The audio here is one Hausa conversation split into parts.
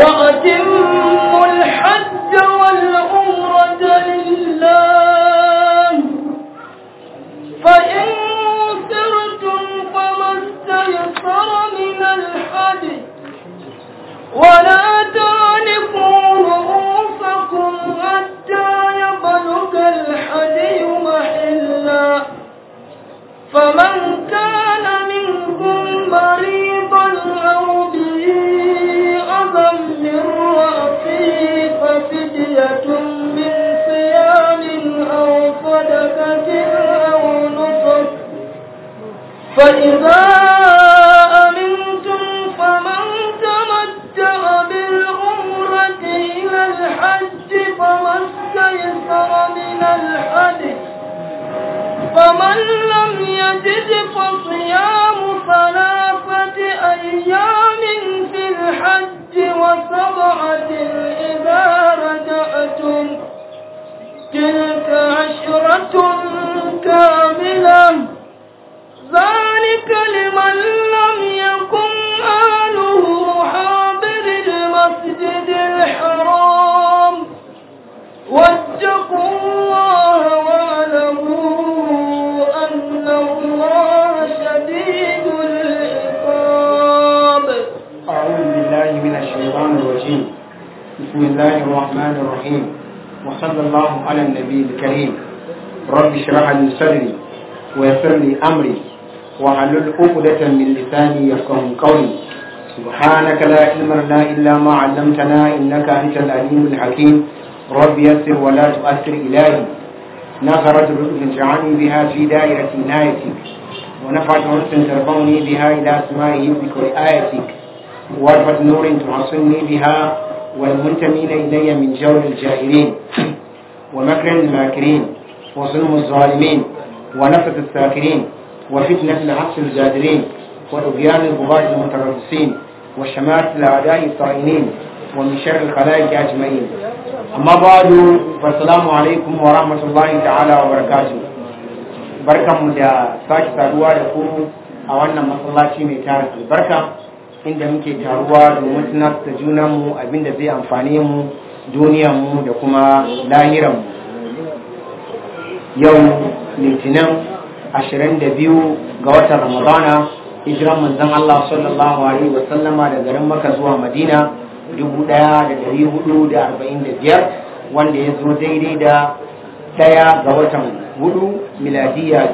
وأتموا الحج والعمرة لله فإن سرتم فما استيسر من الحدي ولا تعلقوا رؤوسكم حتى يبلغ الحدي محلا فمن كان منكم مريضا أو به أذى من رأسه ففدية من صيام أو صدقة أو نصر فإذا أمنتم فمن تمتع بالعمرة إلى الحج فما استيسر من الحدث فمن لم يجد فصيام ثلاثة أيام في الحج وسبعة إذا رجعتم تلك عشرة كاملة ذلك لمن لم يكن أهله حاضر المسجد الحرام واتقوا الله واعلموا أن الله شديد العقاب أعوذ بالله من الشيطان الرجيم بسم الله الرحمن الرحيم وصلى الله على النبي الكريم رب اشرح لي صدري ويسر لي أمري واحلل عقدة من لساني يفقه قولي سبحانك لا علم لنا إلا ما علمتنا إنك أنت العليم الحكيم رب يسر ولا تؤثر إلهي نظرت لطف اجعلني بها في دائرة عنايتك ونفعت حسن ترفعني بها إلى أسماء يبك وآيتك وارفة نور تعصني بها والمنتمين إلي من جور الجاهلين ومكر الماكرين وظلم الظالمين ونفة الساكرين وفتنة العكس الجادرين وطغيان البغاة المتربصين وشماتة الأعداء الطائنين ومن شر الخلائق أجمعين أما بعد فالسلام عليكم ورحمة الله تعالى وبركاته barkanmu da sake taruwa da ku a wannan masallaci mai tara albarka inda muke taruwa domin tunar da junanmu abinda zai amfane mu duniyanmu da kuma lahiranmu yau litinin 22 ga watan ramadana hijiran manzon Allah sallallahu alaihi wasallama da garin maka zuwa madina 1445 wanda ya zo daidai da daya ga watan hudu miladiya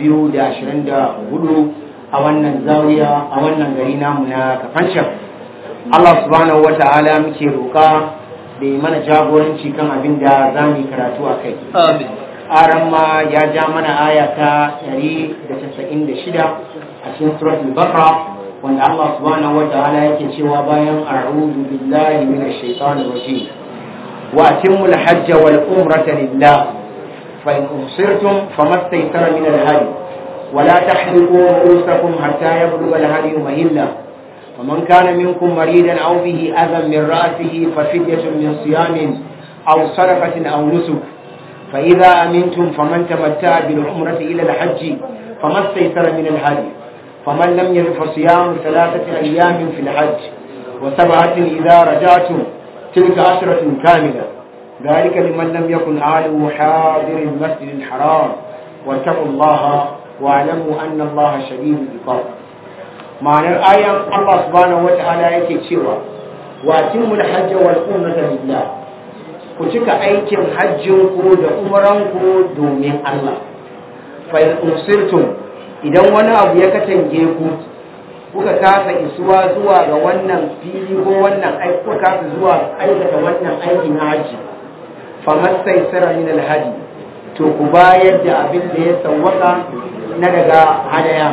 2024 a wannan zawiya a wannan gari namu na kafancin Allah subhanahu wata'ala muke roƙa da yi mana jagoranci kan abin da za mu yi karatu a kai amin aran ma ya ja mana aya ta 196 a cikin suratul baqara wanda Allah subhanahu wata'ala yake cewa bayan a'udhu billahi minash shaitanir rajim wa atimul hajja wal umrata lillah فإن أبصرتم فما استيسر من الهدي ولا تحلقوا رؤوسكم حتى يبلغ الهدي مهلا ومن كان منكم مريضا أو به أذى من رأسه ففدية من صيام أو صدقة أو نسك فإذا أمنتم فمن تمتع بالعمرة إلى الحج فما استيسر من الهدي فمن لم يجد فصيام ثلاثة أيام في الحج وسبعة إذا رجعتم تلك عشرة كاملة ذلك لمن لم يكن أهله حاضر المسجد الحرام واتقوا الله واعلموا أن الله شديد العقاب ma'anar ayan Allah subhanahu wata'ala yake cewa wa timul hajj wal umrata lillah ku cika aikin hajjin ku da umran ku domin Allah fa in usirtum idan wani abu ya katange ku kuka kasa isuwa zuwa ga wannan fili ko wannan aiki kuka kasa zuwa aikata wannan aiki na hajji famastaisara min alhadi to ku bayar da abin da ya sawwaka na daga hadaya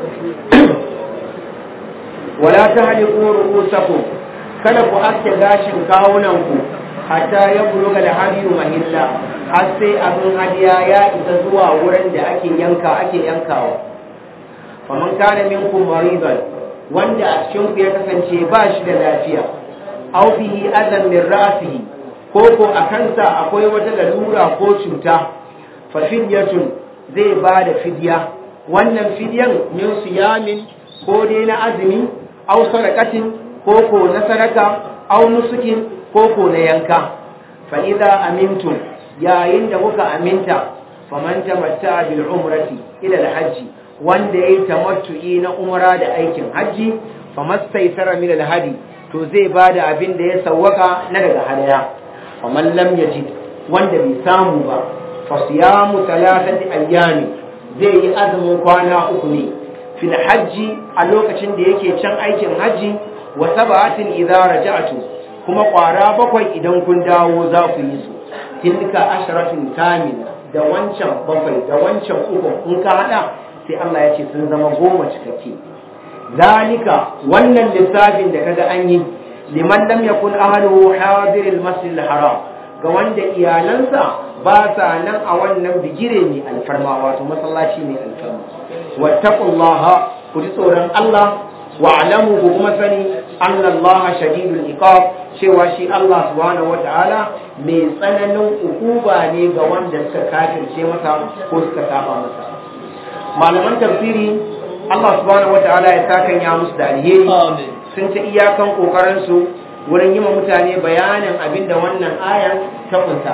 wala tahliqu ru'usakum kada ku aske gashin kawunan ku hatta ya buluga alhadiyu mahilla har sai abin hadiya ya isa zuwa wurin da ake yanka ake yankawa faman kana minkum maridan wanda a cikin ku ya kasance ba shi da lafiya aw bihi adan min ra'sihi ko ko a kansa akwai wata lalura ko cuta fa fidyatun zai ba da fidya wannan fidyan min siyamin ko dai na azumi aw sadaqatin ko ko na sadaka aw nusukin ko ko na yanka fa idza amintum yayin da kuka aminta faman tamatta bil umrati ila al hajji wanda yayi tamattu'i na umra da aikin haji famastaysara min al hadi to zai bada abin da ya sawwaka na daga hadaya faman lam yajid wanda bai samu ba fa siyamu thalathati ayyami zai yi azumin kwana uku ne fil hajji a lokacin da yake can aikin haji wa sab'atin idza raja'tu kuma kwara bakwai idan kun dawo za ku yi su tilka ashratin kamila da wancan bakwai da wancan uku in ka hada sai Allah ya ce sun zama goma cikakke zalika wannan lissafin da kaga an yi liman lam yakun ahluhu hadiril masjidil haram ga wanda iyalansa ba sa nan a wannan bigire ne alfarma wato masallaci ne alfarma wattaqullaha ku ji tsoron Allah wa'lamu ku kuma sani annallaha shadidul iqab cewa shi Allah subhanahu wata'ala mai tsananin ukuba ne ga wanda suka kafirce masa ko suka saba masa malaman tafsiri Allah subhanahu wata'ala ya sakan ya musu da alheri sun ta iyakan kokarin su wurin yi mutane bayanin abinda wannan ayan ta kunsa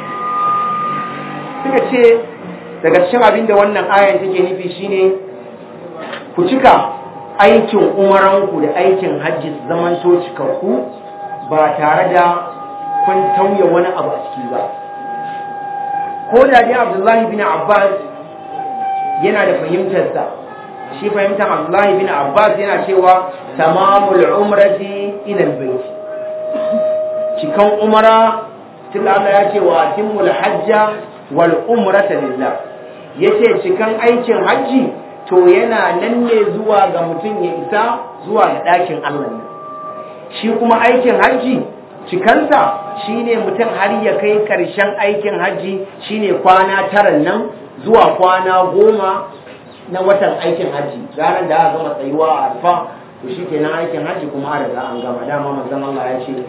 suka ce daga cikin abinda wannan ayan take nufi shine ku cika aikin umaranku da aikin hajji su zamanto cikakku ba tare da kun tauye wani abu a ciki ba ko da dai abdullahi bin abbas yana da fahimtarsa shi fahimtar abdullahi bin abbas yana cewa tamamul umrati ila albayt cikan umara tun Allah ya ce wa timmul hajja wal umrata lillah yace cikan aikin hajji to yana nan ne zuwa ga mutum ya isa zuwa ga ɗakin Allah ne shi kuma aikin hajji cikansa shine mutum har ya kai ƙarshen aikin hajji shine kwana tara nan zuwa kwana goma na watan aikin hajji ranar da aka gama tsayuwa a alfa to shi ke aikin hajji kuma a riga an gama dama manzon Allah ya ce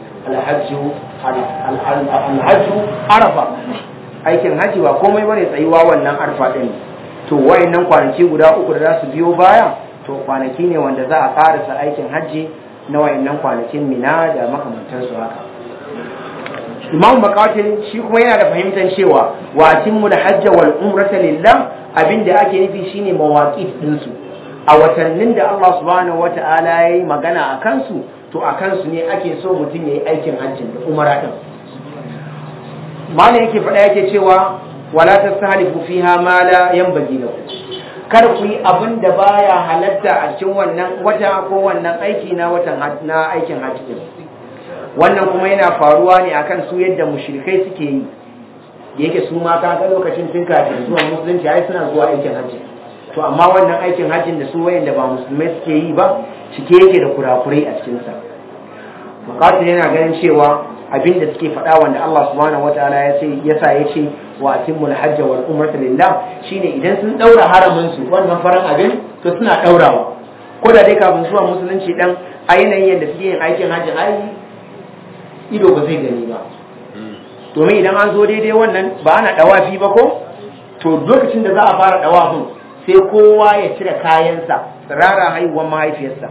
alhajju arafa aikin hajji ba komai bane tsayuwa wannan arfa din to wayannan kwanaki guda uku da za su biyo baya to kwanaki ne wanda za a karasa aikin hajji na wayannan kwanakin mina da makamantansu haka imam bakatin shi kuma yana da fahimtar cewa wa atimmu hajja wal umrata lillah abinda ake nufi shine mawaqit din su a watannin da Allah subhanahu wata'ala yayi magana a kansu to a kansu ne ake so mutum yayi aikin hajjin da umara din malam yake faɗa yake cewa wala tastahlifu fiha ma la yanbaghi lakum kar ku yi abin da baya halatta a cikin wannan wata ko wannan aiki na watan na aikin hajji wannan kuma yana faruwa ne akan su yadda mushrikai suke yi yake su ma ka ga lokacin tun kafin zuwa musulunci ai suna zuwa aikin hajji to amma wannan aikin hajjin da su wayanda ba musulmai suke yi ba cike yake da kurakurai a cikin sa bukatar yana ganin cewa abin da suke faɗa wanda Allah subhanahu wataala ya ce yasa ya ce wa atimul hajj wal umrata lillah shine idan sun daura haramin su wannan faran abin to suna daurawa ko da dai kafin zuwa musulunci dan a yanayin yadda suke yin aikin hajji ai ido ba zai gani ba domin idan an zo daidai wannan ba ana dawafi ba ko to lokacin da za a fara dawafin sai kowa ya cire kayansa tsirara haihuwar mahaifiyarsa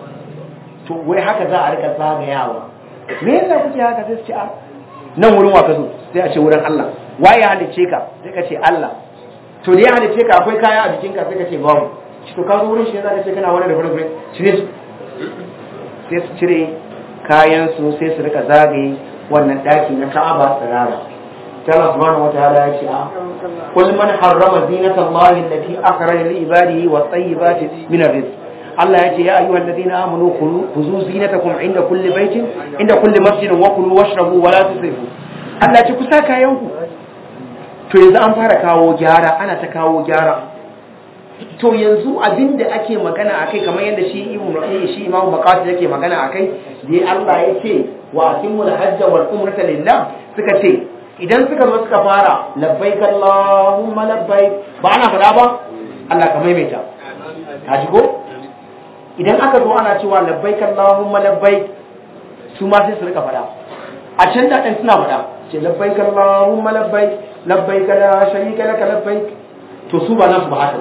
to wai haka za a rika zagayawa me yasa kuke haka sai su ce a nan wurin wa ka zo sai a ce wurin Allah waye halicce ka sai ka ce Allah to da ya halicce ka akwai kaya a jikin ka sai ka ce babu shi to ka zo wurin shi ne za ka ce kana wani da fure cire su sai su cire kayan su sai su rika zagaye wannan daki na Ka'aba tsirara Allah subhanahu wataala ya ce a kul man harrama zinata Allah allati akhraja li ibadihi wa tayyibati min ar-rizq Allah ya ce ya ayyuhal ladina amanu khuzu zinatakum inda kulli baitin inda kulli masjidin wa kulu washrabu wa la tusrifu Allah ya ce ku sa kayan ku to yanzu an fara kawo gyara ana ta kawo gyara to yanzu abinda ake magana akai kamar yadda shi Ibn Rabi shi Imam Maqasid yake magana akai dai Allah ya ce wa atimul hajja wal umrata lillah suka ce idan suka zo suka fara labbaik Allahumma labbaik ba ana fada ba Allah ka maimaita ka ji ko idan aka zo ana cewa labbaik Allahumma labbaik su ma sai su rika fada a can da ɗan suna fada ce labbaik Allahumma labbaik labbaik la sharika laka labbaik to su ba nasu ba haka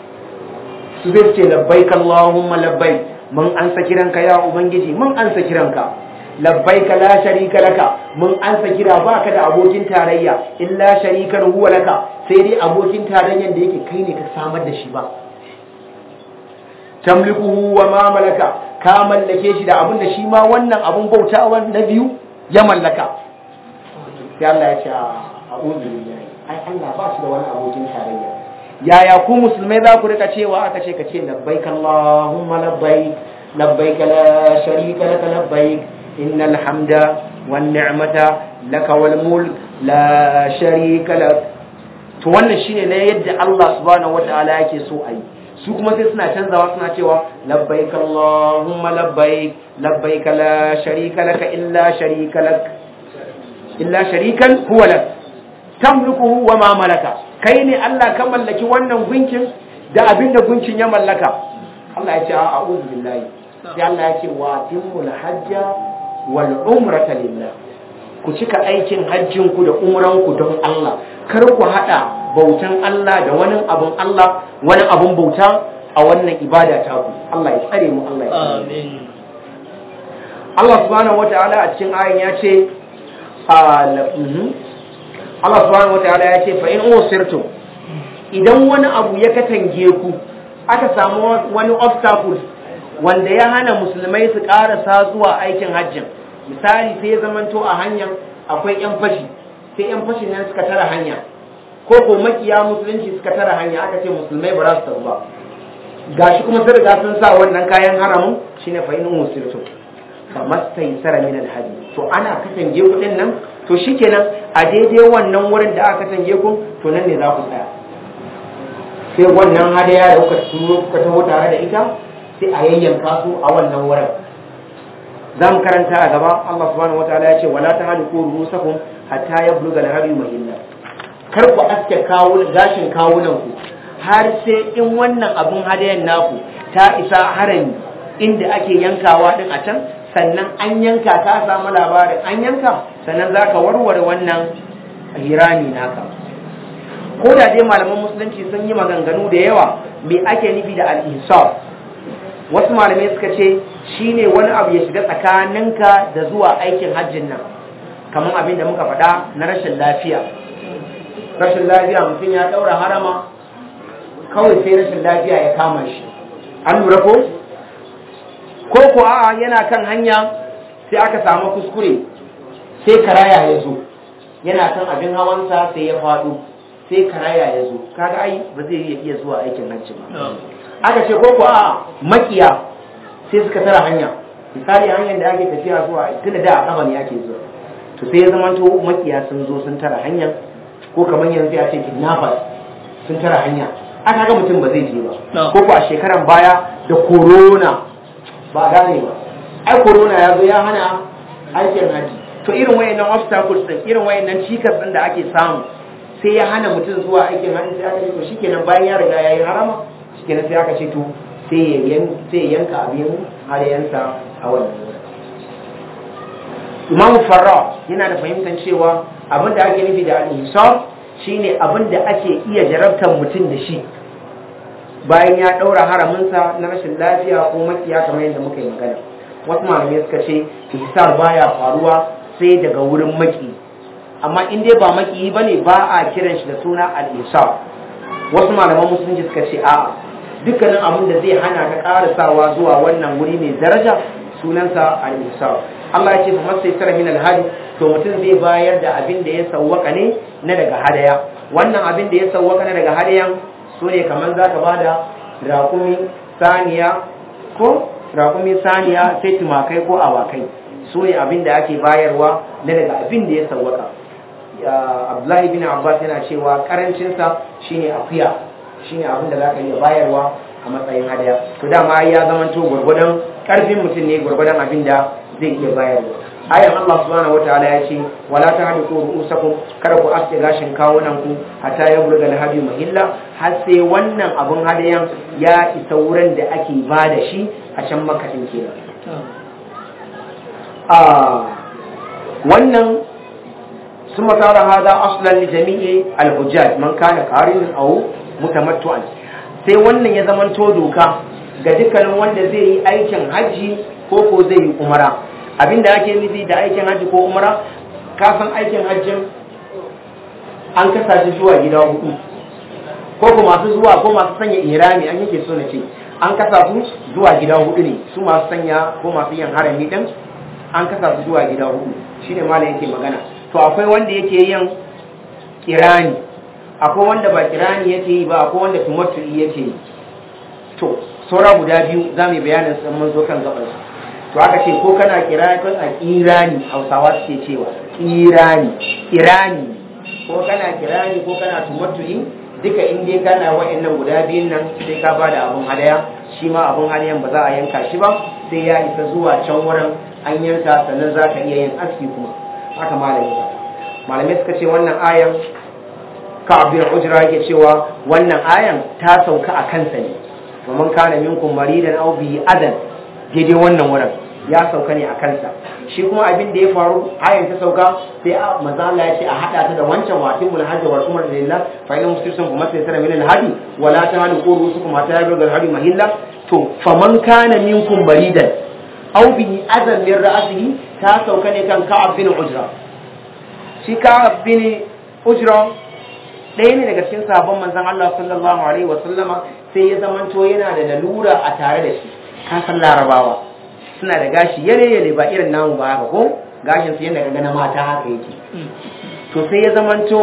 su zai ce labbaik Allahumma labbaik mun ansa kiranka ya ubangiji mun ansa kiranka labbaika la sharika laka mun ansa kira baka da abokin tarayya illa sharikan huwa laka sai dai abokin tarayyan da yake kai ne ka samar da shi ba tamlikuhu wa ma malaka ka mallake shi da abin da shi ma wannan abun bautawa na biyu ya mallaka sai Allah ya ce a'udhu billahi ai Allah ba shi da wani abokin tarayya yaya ku musulmai za ku rika cewa aka ce ka ce labbaik Allahumma labbaik labbaik la sharika laka labbaik innal hamda wan ni'mata laka wal mulk la sharika lak to wannan shine ne yadda Allah subhanahu wataala yake so ayi su kuma sai suna canzawa suna cewa labbaik Allahumma labbaik labbaik la sharika laka illa sharika lak illa sharikan huwa lak tamlikuhu wa ma malaka kai ne Allah ka mallaki wannan gunkin da abinda gunkin ya mallaka Allah ya ce a'udhu billahi sai Allah ya ce wa timul hajja wal umrata lillah ku cika aikin hajjin ku da umran ku don Allah kar ku hada bautan Allah da wani abun Allah wani abun bauta a wannan ibada ta ku Allah ya tsare mu Allah ya tsare amin Allah subhanahu wataala a cikin ayin ya ce Allah subhanahu wataala ya ce fa in usirtum idan wani abu ya katange ku aka samu wani obstacle wanda ya hana musulmai su karasa zuwa aikin hajjin misali sai ya zamanto a hanyar akwai yan fashi sai yan fashi nan suka tara hanya ko ko makiya musulunci suka tara hanya aka ce musulmai ba za su tafi ba gashi kuma sun riga sun sa wannan kayan haramun shine fa in usirtum fa mastaysara min alhadi to ana katange kudin nan to shikenan a daidai wannan wurin da aka katange ku to nan ne za ku tsaya sai wannan hadaya da kuka turo kuka taho tare da ita sai a yayyanka su a wannan wurin za mu karanta a gaba Allah subhanahu wataala ya ce wala tahliku rusakum hatta yabluga al-hadi mahilla kar ku aske kawo gashin kawunan ku har sai in wannan abun hadayan naku ta isa harami inda ake yankawa din a can sannan an yanka ka samu labarin an yanka sannan za ka warware wannan hirami naka ko da dai malaman musulunci sun yi maganganu da yawa me ake nufi da al-insaf wasu malamai suka ce shine wani abu ya shiga tsakaninka da zuwa aikin hajjin nan kamar abin da muka faɗa na rashin lafiya rashin lafiya mutum ya ɗaura harama kawai sai rashin lafiya ya kama shi an lura ko ko ko a'a yana kan hanya sai aka samu kuskure sai karaya ya zo yana kan abin hawansa sai ya faɗo sai karaya ya zo kaga ai ba zai iya iya zuwa aikin hajji ba aka ce ko ko a'a makiya sai suka tara hanya misali hanyar da ake tafiya zuwa tunda da a kafa ne ake zuwa to sai ya zamanto makiya sun zo sun tara hanya ko kamar yanzu ya ce kidnappers sun tara hanya aka ga mutum ba zai je ba ko ko a shekaran baya da corona ba gane ba ai corona ya zo ya hana aikin haji to irin wayannan obstacles din irin wayannan cikas din da ake samu sai ya hana mutum zuwa aikin haji sai aka ce to shikenan bayan ya riga yayi harama shikenan sai aka ce to sai ya yan sai ya yanka abin harayansa a wannan Imam Farra yana da fahimtar cewa abin da ake nufi da al-insaf shine abin da ake iya jarabtar mutum da shi bayan ya ɗaura haraminsa na rashin lafiya ko makiya kamar yadda muka yi magana wasu malamai suka ce ihsar baya faruwa sai daga wurin maki amma in dai ba maki bane ba a kiran shi da suna al-ihsar wasu malaman musulunci suka ce a'a dukkanin abin da zai hana ka karasawa zuwa wannan wuri mai daraja sunansa al-ihsar Allah ya ce fa masaitara min al-hadi to mutum zai bayar da abin da ya sawwaka ne na daga hadaya wannan abin da ya sawwaka na daga hadayan su ne kamar za ka ba da rakumi saniya ko rakumi saniya sai tumakai ko awakai su ne abin da ake bayarwa na daga abin da ya sawwaka abdullahi bin abbas yana cewa karancinsa shine akuya shine abin da za ka iya bayarwa a matsayin hadaya to dama ya zamanto gwargwadon karfin mutum ne gwargwadon abin da zai iya bayarwa ayan Allah subhanahu wataala ya ce wala tahdiku ru'usakum kada ku aske gashin kawunan ku hatta ya bulga alhadi mahilla har sai wannan abun hadayan ya isa wurin da ake ba da shi a can makadin kenan a wannan ثم صار هذا اصلا لجميع الحجاج من كان قارنا او متمتعا sai wannan ya zamanto doka ga dukkanin wanda zai yi aikin hajji ko ko zai yi umara abinda ake nufi da aikin hajji ko umra ka san aikin hajjin an kasa shi zuwa gida hudu ko ko masu zuwa ko masu sanya irami an yake so na ce an kasa su zuwa gida hudu ne su masu sanya ko masu yin harami din an kasa su zuwa gida hudu shine malam yake magana to akwai wanda yake yin kirani akwai wanda ba kirani yake yi ba akwai wanda tumattu'i yake yi to saura guda biyu za mu yi bayanin su mun zo kan gaban to aka ce ko kana kirani ko a kirani hausawa suke cewa kirani kirani ko kana kirani ko kana tumattu'i duka in dai kana wa'annan guda biyun nan sai ka bada abun hadaya shi ma abun hadayan ba za a yanka shi ba sai ya isa zuwa can wurin an yanka sannan za ka iya yin aski kuma haka malami ba malamai suka ce wannan ayan ka abin ujira yake cewa wannan ayan ta sauka a kansa ne domin kana minkum maridan aw bi adan daidai wannan wurin ya sauka ne a kansa shi kuma abin da ya faru ayan ta sauka sai a manzo Allah ya ce a hada ta da wancan watin mul hajji wa umar lillah fa inna muslisun kuma sai sara min al hadi wala ta'alu qurusukum hatta yablugha al hadi mahilla to faman kana minkum maridan aw bi adan min ra'sihi ta sauka ne kan ka'ab bin ujra shi ka'ab bin ujra ɗaya ne daga cikin sabon manzon Allah sallallahu alaihi wa sallama sai ya zamanto yana da lalura a tare da shi ka san larabawa suna da gashi yare yare ba irin namu ba haka ko gashin su yadda kaga na mata haka yake to sai ya zamanto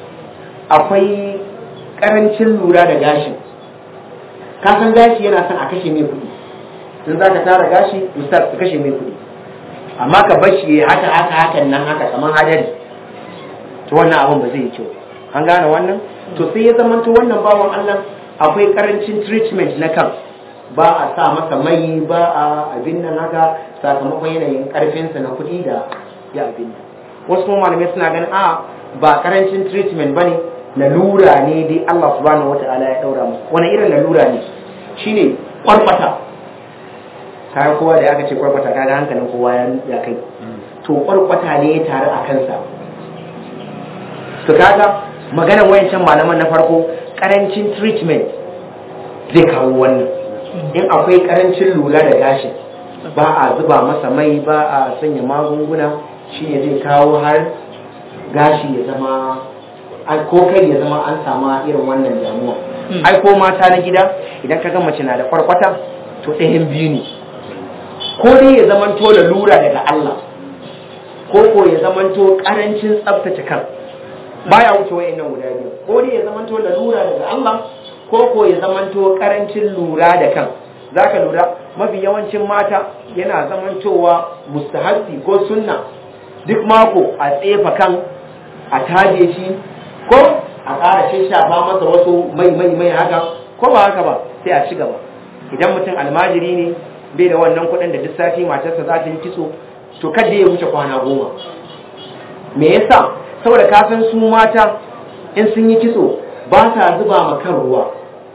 akwai karancin lura da gashin ka san gashi yana son a kashe mai kuɗi in za ka tara gashi ustaz ka kashe mai kuɗi amma ka bar shi haka haka hakan nan haka kamar hadari to wannan abin ba zai yi kyau an gane wannan to sai ya zamanto wannan bawan Allah akwai karancin treatment na kan ba a sa masa mai ba a abin nan haka sakamakon yanayin karfinsa na kuɗi da ya abin nan wasu kuma malamai suna ganin a ba karancin treatment bane lalura ne dai Allah subhanahu wata'ala ya daura musu wani irin lalura ne shine kwarkwata kayan kowa da aka ce kwarkwata kaga hankalin kowa ya kai to kwarkwata ne ya taru a kansa to kaga maganar wayancan malaman na farko karancin treatment zai kawo wannan in akwai karancin lura da gashi ba a zuba masa mai ba a sanya magunguna shi ne zai kawo har gashi ya zama ko kai ya zama an sama irin wannan damuwa ai ko mata na gida idan ka ga mace na da kwarkwata to ɗayan biyu ne ko dai ya zamanto lura daga Allah ko ko ya zamanto karancin tsaftace kan baya wuce wa'annan guda biyu ko dai ya zamanto lura daga Allah ko ko ya zamanto karancin lura da kan zaka lura mafi yawancin mata yana zamantowa mustahabbi ko sunna duk mako a tsefa kan a taje shi ko a ƙara shafa masa wasu mai mai mai haka ko ba haka ba sai a ci gaba idan mutum almajiri ne bai da wannan kuɗin da duk sati matarsa za ta yi kitso to kada ya wuce kwana goma me yasa saboda kafin su mata in sun yi kitso ba sa zuba ma kan ruwa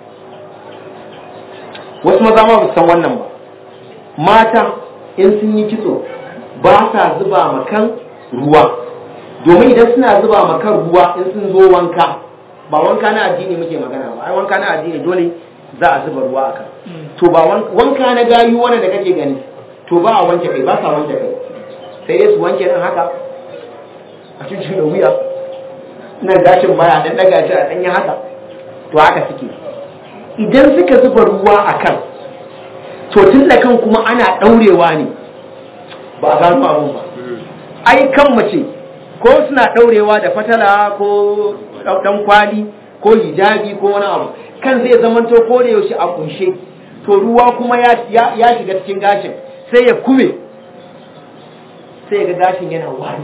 wasu maza ma ba san wannan ba mata in sun yi kitso ba sa zuba ma kan ruwa domin idan suna zuba ma kan ruwa in sun zo wanka ba wanka na addini muke magana ba ai wanka na addini dole za a zuba ruwa akan to ba wanka na gayu wannan da kake gani to ba a wanke kai ba sa wanke kai sai dai su wanke din haka a cikin da wuya nan gashin baya dan daga shi a danyen haka to haka suke idan suka zuba ruwa a kan to tun da kan kuma ana daurewa ne ba a gano abun ba ai kan mace ko suna daurewa da fatala ko dan kwali ko hijabi ko wani abu kan zai zamanto ko da yaushe a kunshe to ruwa kuma ya shiga cikin gashin sai ya kume sai ga gashin yana wari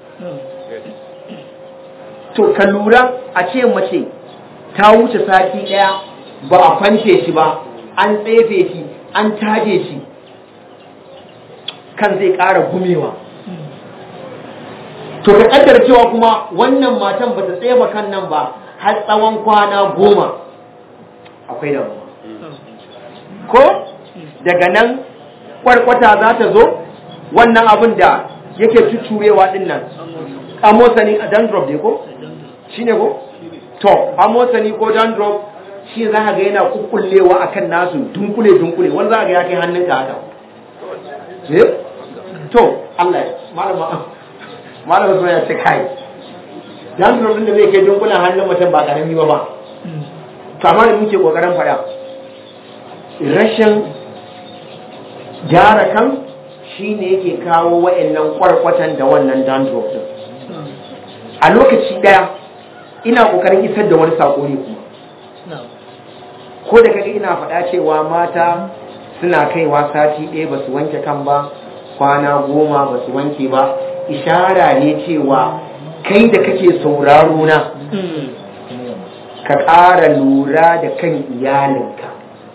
to ka lura a ce mace ta wuce sati daya ba a kwance shi ba an tsefe shi an taje shi kan zai ƙara gumewa to ka kaddara cewa kuma wannan matan ba ta tsefa kan nan ba har tsawon kwana goma akwai damuwa ko daga nan kwarkwata za ta zo wannan abin da yake cucurewa din nan amosani a dandrop ne ko shi ne ko to amosani ko dandrop shi za ga yana kukkullewa a kan nasu dunkule dunkule wani za ga ya kai hannunka haka to Allah ya malama malama so ya ce kai dan da zai kai dunkulan hannun mutum ba karami ba ba to amma da muke kokarin faɗa rashin gyara kan shine yake kawo wa'annan kwarkwatan da wannan dandruff din a lokaci daya ina kokarin isar da wani sako ne kuma ko da kaga ina faɗa cewa mata suna kaiwa sati ɗaya ba su wanke kan ba kwana goma ba su wanke ba ishara ne cewa kai da kake sauraro na ka ƙara lura da kan iyalinka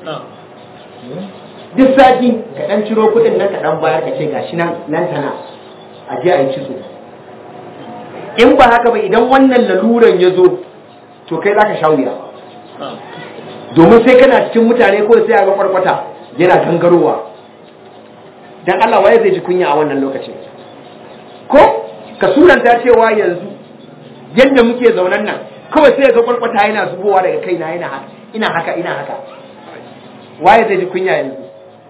duk sati ka ɗan ciro kuɗin nan ka ɗan bayar ka ce gashi nan nan tana a je a yi kitso in ba haka ba idan wannan laluran ya zo to kai za ka sha wuya domin sai kana cikin mutane ko sai a ga kwarkwata yana gangarowa dan Allah waye zai ji kunya a wannan lokacin ko ka suranta cewa yanzu yadda muke zaunan nan kawai sai ga kwarkwata yana zubowa daga kaina yana haka ina haka ina haka waye zai ji kunya yanzu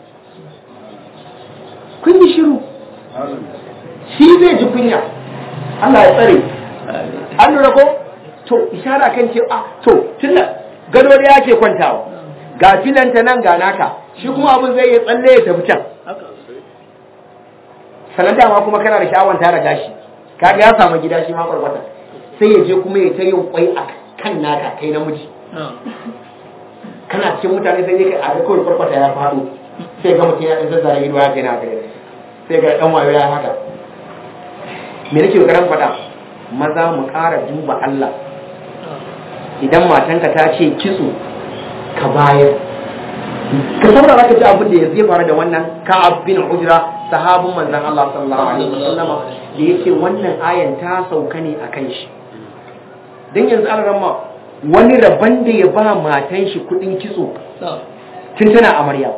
kun yi shiru shi zai ji kunya Allah ya tsare an lura ko to ishara kan ce ah to tunda gado da yake kwantawa ga filanta nan ga naka shi kuma abin zai yi tsalle ya tafi can sanar dama kuma kana da sha'awar tara gashi kaga ya samu gida shi ma kwarkwata sai ya je kuma ya ta yin kwai a kan naka kai namiji kana cikin mutane sai kai a ga kawai kwarkwata ya faɗo sai ga mutum ya ɗan zazzara ido ya kai na gare sai ga ɗan wayo ya haka me nake garan faɗa maza mu ƙara duba Allah idan matanka ta ce kitso ka bayar ka saurara ka ji abin da ya zai faru da wannan ka'ab bin ujra sahabin manzon Allah sallallahu alaihi wasallama da yake wannan ayan ta sauka ne akan shi dan yanzu an ramma wani rabban da ya ba matan shi kudin kitso tun tana amarya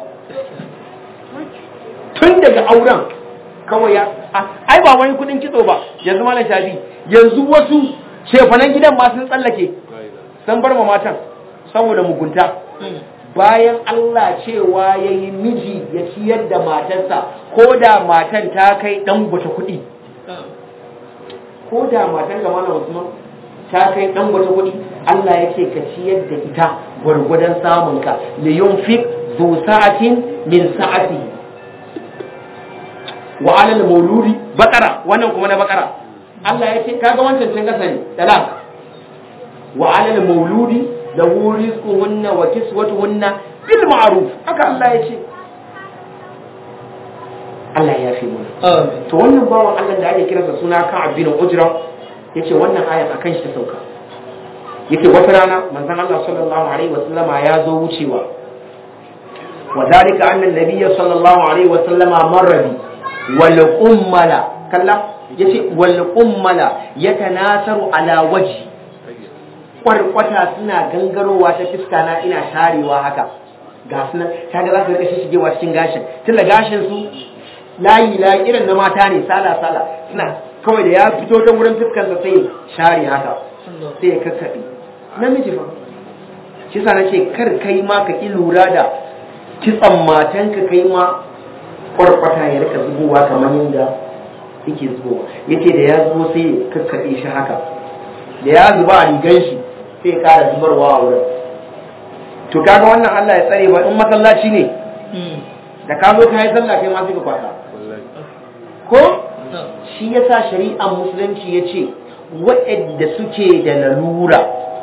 tun daga auren kawai ya ai ba wani kudin kitso ba yanzu malam shafi yanzu wasu shefanan gidan ma sun tsallake sun bar ma matan saboda mugunta bayan Allah cewa ya yi miji ya ciyar da matarsa ko da matan ta kai ɗan bata kuɗi ko da matan ga mana Usman ta kai ɗan bata kuɗi Allah ya ce ka ciyar da ita gwargwadon samunka li yunfiq zu sa'atin min sa'ati wa alal mauludi bakara wannan kuma na bakara Allah ya ce kaga wancan can kasa ne talak wa alal mauludi lahu rizquhunna wa kiswatuhunna bil ma'ruf haka Allah ya ce Allah ya fi mana to wannan bawan Allah da ake kiransa suna Ka'ab bin Ujra yace wannan ayat akan shi ta sauka yake wata rana manzon Allah sallallahu alaihi wasallama ya zo wucewa wa dalika anna nabiyya sallallahu alaihi wasallama marra bi wal ummala kalla yace wal ummala yatanasaru ala wajhi kwarkwata suna gangarowa ta fiska na ina sharewa haka ga suna kaga za su rika shigewa cikin gashin tunda gashin su layi layi irin na mata ne sala sala suna kawai da ya fito ta wurin fiskan sa sai share haka sai ya kakkaɓe namiji fa shi sa nace kar kai ma ka ki lura da kitsan matanka kai ma kwarkwata ya rika zubowa kamar yadda yake zubowa yace da ya zo sai ya kakkaɓe shi haka da ya zuba a rigan shi sai kara zubarwa a wurin to kaga wannan Allah ya tsare ba in masallaci ne da ka zo ka yi sallah kai ma sai ka kwasa ko shi yasa shari'ar musulunci ya ce waɗanda suke da lalura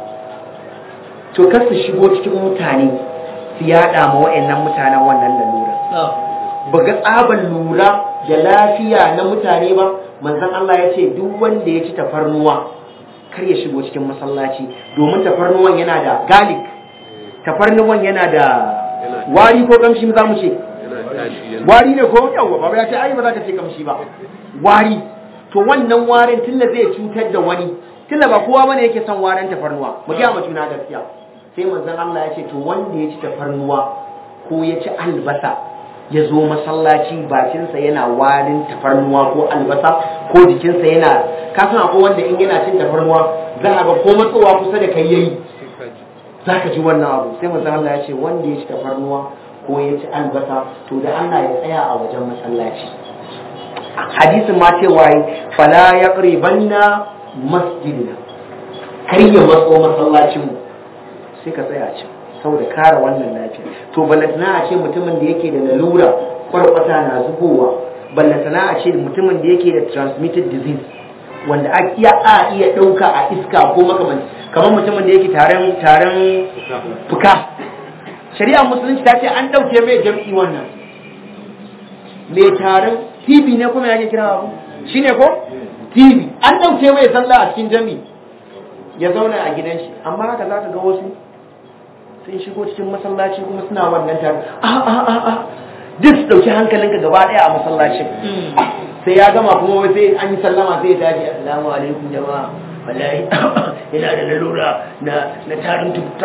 to kar su shigo cikin mutane su yaɗa ma waɗannan mutanen wannan lalura ba ga tsaban lura da lafiya na mutane ba manzon Allah ya ce duk wanda ya ci tafarnuwa kar ya shigo cikin masallaci domin tafarnuwan yana da galik tafarnuwan yana da wari ko kamshi za mu ce wari ne ko yawa ba ya ce ai ba za ka ce kamshi ba wari to wannan warin tunda zai cutar da wani tunda ba kowa bane yake son warin tafarnuwa mu ga mu juna gaskiya sai manzon Allah ya ce to wanda ya ci tafarnuwa ko ya ci albasa ya zo masallaci bakinsa yana warin tafarnuwa ko albasa ko jikinsa yana kasan akwai wanda in yana cin tafarnuwa za a ga ko matsowa kusa da kai yayi za ka ji wannan abu sai manzon Allah ya ce wanda ya ci tafarnuwa ko ya ci albasa to da Allah ya tsaya a wajen masallaci hadisin ma cewa yi fala yaqribanna masjidina kar ya matso masallacin mu sai ka tsaya can saboda kare wannan lafiya to balantana a ce mutumin da yake da lalura kwarkwata na zubowa balantana a ce mutumin da yake da transmitted disease wanda a iya a iya ɗauka a iska ko makamanci kamar mutumin da yake taron taron fuka shari'a musulunci ta ce an ɗauke mai jam'i wannan mai taron tv ne kuma yake kira abu shi ne ko tv an ɗauke mai sallah a cikin jami ya zauna a gidan shi amma haka za ka ga wasu sun shigo cikin masallaci kuma suna wannan taron a a a a duk su ɗauki hankalinka gaba ɗaya a masallacin sai ya gama kuma wai sai an yi sallama sai ya tashi assalamu alaikum jama'a wallahi yana da lalura na na tarin tuta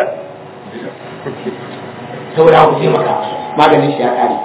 saboda ku je maka maganin shi ya kare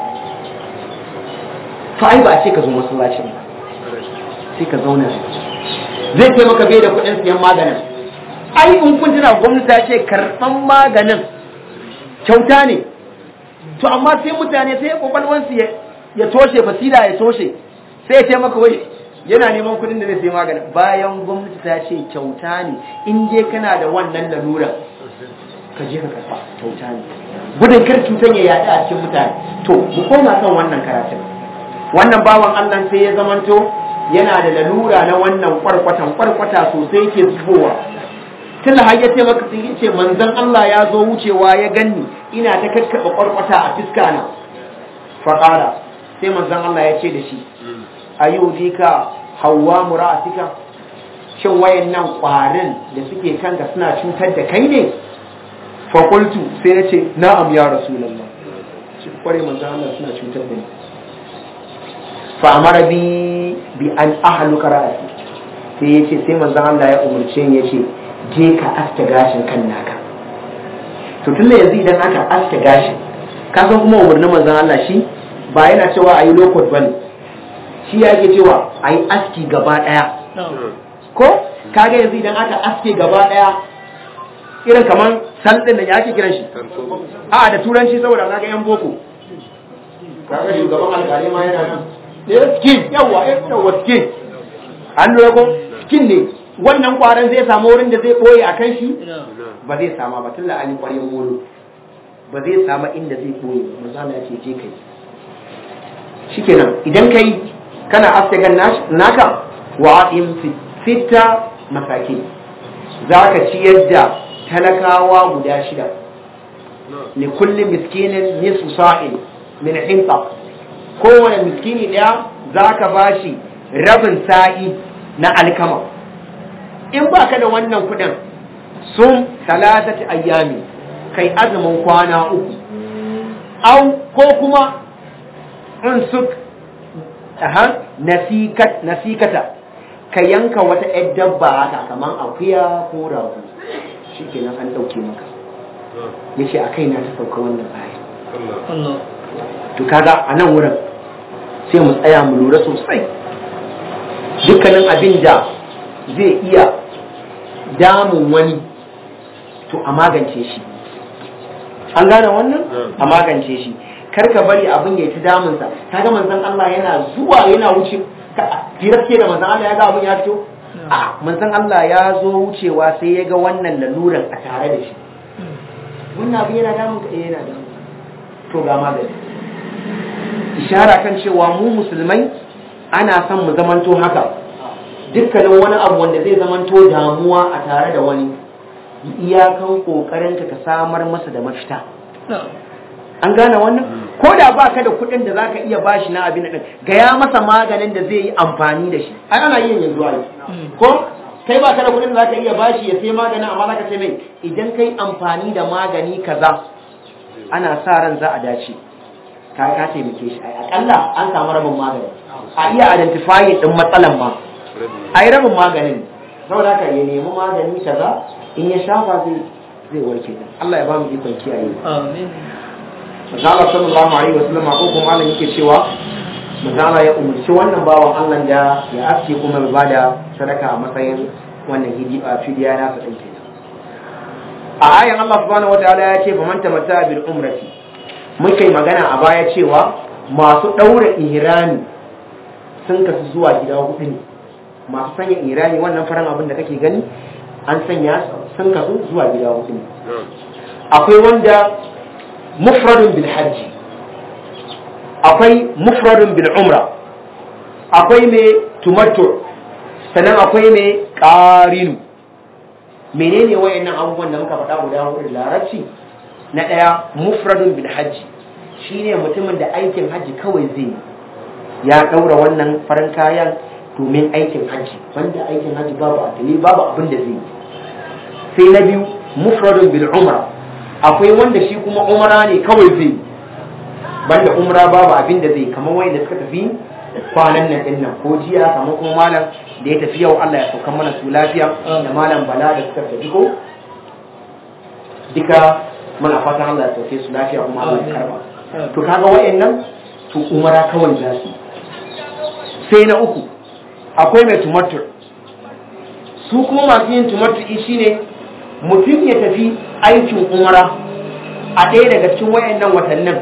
to ai ba a ce ka zo masallacin ba sai ka zauna zai ce maka bai da kuɗin siyan maganin ai in kun tuna gwamnati ta ce karɓan maganin kyauta ne to amma sai mutane sai kwakwalwansu ya toshe basira ya toshe sai ya ce maka wai yana neman kuɗin da zai sai maganin bayan gwamnati ta ce kyauta ne in je kana da wannan lalura ka je ka karɓa kyauta ne gudun kar cutan ya yaɗa a cikin mutane to mu koma kan wannan karatun wannan bawan Allah sai ya zamanto yana da lalura na wannan kwarkwatan kwarkwata sosai ke zubowa tun har ya ce maka sun ce manzon Allah ya zo wucewa ya ganni ina ta kakkaɓa kwarkwata a fiska na faƙara sai manzon Allah ya ce da shi ayyudika hawa mura'atika shin wayannan ƙwarin da suke kanka suna cutar da kai ne fakultu sai ya ce na'am ya rasulallah shi kware manzon Allah suna cutar da ni fa amara bi bi an ahluka ra'asi sai ya ce sai manzon Allah ya umarce ni ya ce je ka aske gashin kan naka to tunda yanzu idan aka aske gashin ka san kuma umarnin manzon Allah shi ba yana cewa ayi lokot bane shi ya ke cewa ayi aski gaba daya ko kaga yanzu idan aka aske gaba daya irin kaman saldin da ya ake kiran shi a da turanci saboda kaga yan boko kaga shugaban alƙali ma yana nan eh skin yawa yawa skin an lura ko skin ne wannan kwaron zai samu wurin da zai ɓoye a kan shi ba zai sama ba tun la'ani ƙwaryen molo ba zai sama inda zai ɓoye ba mazala ya ce je kai shi kenan idan kai kana askagan naka wa in fita masake za ka ciyar da talakawa guda shida li kulli miskinin nisfu sa'in min hinta kowane miskini ɗaya za ka bashi rabin sa'i na alkama in ba ka da wannan kudin sun talatati ayyami kai azumin kwana uku au ko kuma in su nasikata ka yanka wata ‘yar dabba haka kamar akuya ko rago shi kenan an ɗauke maka ya ce a kai na ta sauka wannan aya to kaga a nan wurin sai mu tsaya mu lura sosai dukkanin abin da zai iya damun wani to a magance shi an gane wannan a magance shi karka bari abin ya ta damunsa ta ga manzan Allah yana zuwa yana wuce firarke da manzan Allah ya ga abin ya fito a manzan Allah ya zo wucewa sai ya ga wannan laluran a tare da shi wannan abin yana damun ka eh yana damun to ga magani ishara kan cewa mu musulmai ana son mu zamanto haka dukkanin wani abu wanda zai zamanto damuwa a tare da wani iyakan kokarinka ka samar masa da mafita an gane wannan ko da ba ka da kuɗin da zaka iya bashi na abin din gaya masa maganin da zai yi amfani da shi ai ana yin yanzu ai ko kai ba ka da kuɗin da zaka iya bashi ya sai maganin amma zaka ce mai idan kai amfani da magani kaza ana sa ran za a dace ka ka taimake shi ai akalla an samu rabin magani a iya identifying din matsalan ma ai rabin maganin saboda haka ya nemi magani kaza in ya shafa zai zai warke Allah ya ba mu ikon kiyaye amin Manzala sallallahu alaihi wasallam ko kuma malam yake cewa Manzala ya umarci wannan bawan Allah da ya aske kuma ya bada sadaka a matsayin wannan hidiya fidiya na sa dinke a ayan Allah subhanahu wataala ya ce faman tamatta bil umrati muka yi magana a baya cewa masu daura ihrami sun kasu zuwa gida hudu ne masu sanya irani wannan faran abin da kake gani an sanya sun kasu zuwa gida hudu ne akwai wanda mufradun bil hajji akwai mufradun bil umra akwai mai tumattur sannan akwai mai ƙarinu menene wayannan abubuwan da muka faɗa guda hudu da larabci na ɗaya mufradun bil hajji shine mutumin da aikin hajji kawai zai yi ya ɗaura wannan farin kayan domin aikin hajji banda aikin hajji babu atali babu abin da zai yi sai na biyu mufradun bil umra akwai wanda shi kuma umra ne kawai zai yi banda umra babu abin da zai kamar wanda suka tafi kwanan nan din nan ko jiya kamar kuma malam da ya tafi yau Allah ya sauka mana su lafiya da malam bala da suka tafi ko duka muna fatan Allah ya sauke su lafiya kuma Allah ya karba to kaga wayannan to umara kawai za su sai na uku akwai mai tumatur su kuma masu yin tumatur shine mutum ya tafi aikin umara a ɗaya daga cikin wayannan watannin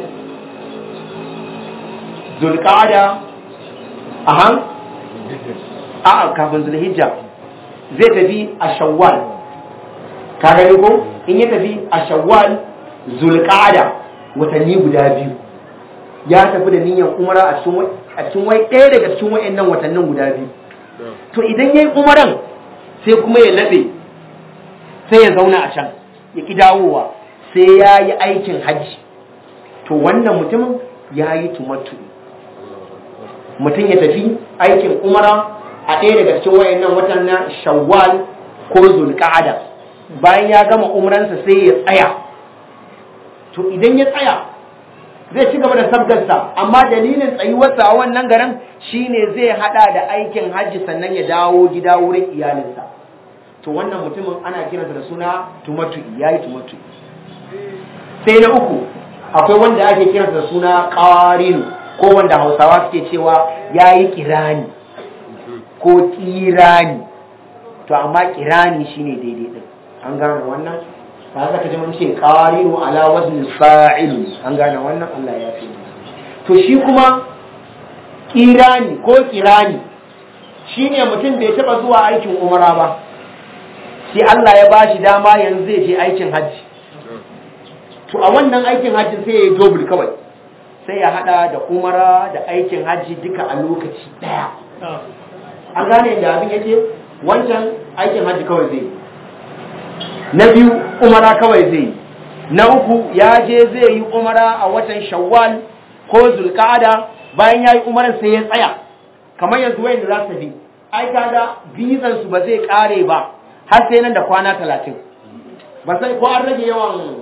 zulqa'ada ahan a'a kafin zulhijja zai tafi a shawwal ka gani ko in ya tafi a shawwal zulqa'ada watanni guda biyu ya tafi da niyyar umara a cikin a cikin wai ɗaya daga cikin wayannan watannin guda biyu to idan yayi umaran sai kuma ya labe sai ya zauna a can ya ki dawowa sai ya yi aikin hajji to wannan mutumin ya yi tumattu mutum ya tafi aikin umara a ɗaya daga cikin wayannan watan na shawwal ko zulqa'ada bayan ya gama umransa sai ya tsaya to idan ya tsaya zai ci gaba da sabgarsa amma dalilin tsayuwarsa a wannan garin shine zai hada da aikin hajji sannan ya dawo gida wurin iyalinsa to wannan mutumin ana kiransa da suna tumatu yayi tumatu sai na uku akwai wanda ake kiransa da suna qarinu ko wanda hausawa suke cewa yayi kirani ko kirani to amma kirani shine daidai din an gane wannan ba za ka ji mun ce qarinu ala wazni fa'il an gane wannan Allah ya fi to shi kuma kirani ko kirani shine mutum bai taba zuwa aikin umara ba sai Allah ya bashi dama yanzu zai je aikin hajji to a wannan aikin hajji sai ya yi double kawai sai ya hada da umara da aikin hajji duka a lokaci daya an gane da abin yake wancan aikin hajji kawai zai na biyu umara kawai zai na uku ya je zai yi umara a watan shawwal ko zulqa'ada bayan ya yi umaran sai ya tsaya kamar yanzu wayanda za su bi ai kaga bizan su ba zai kare ba har sai nan da kwana talatin ba sai ko an rage yawan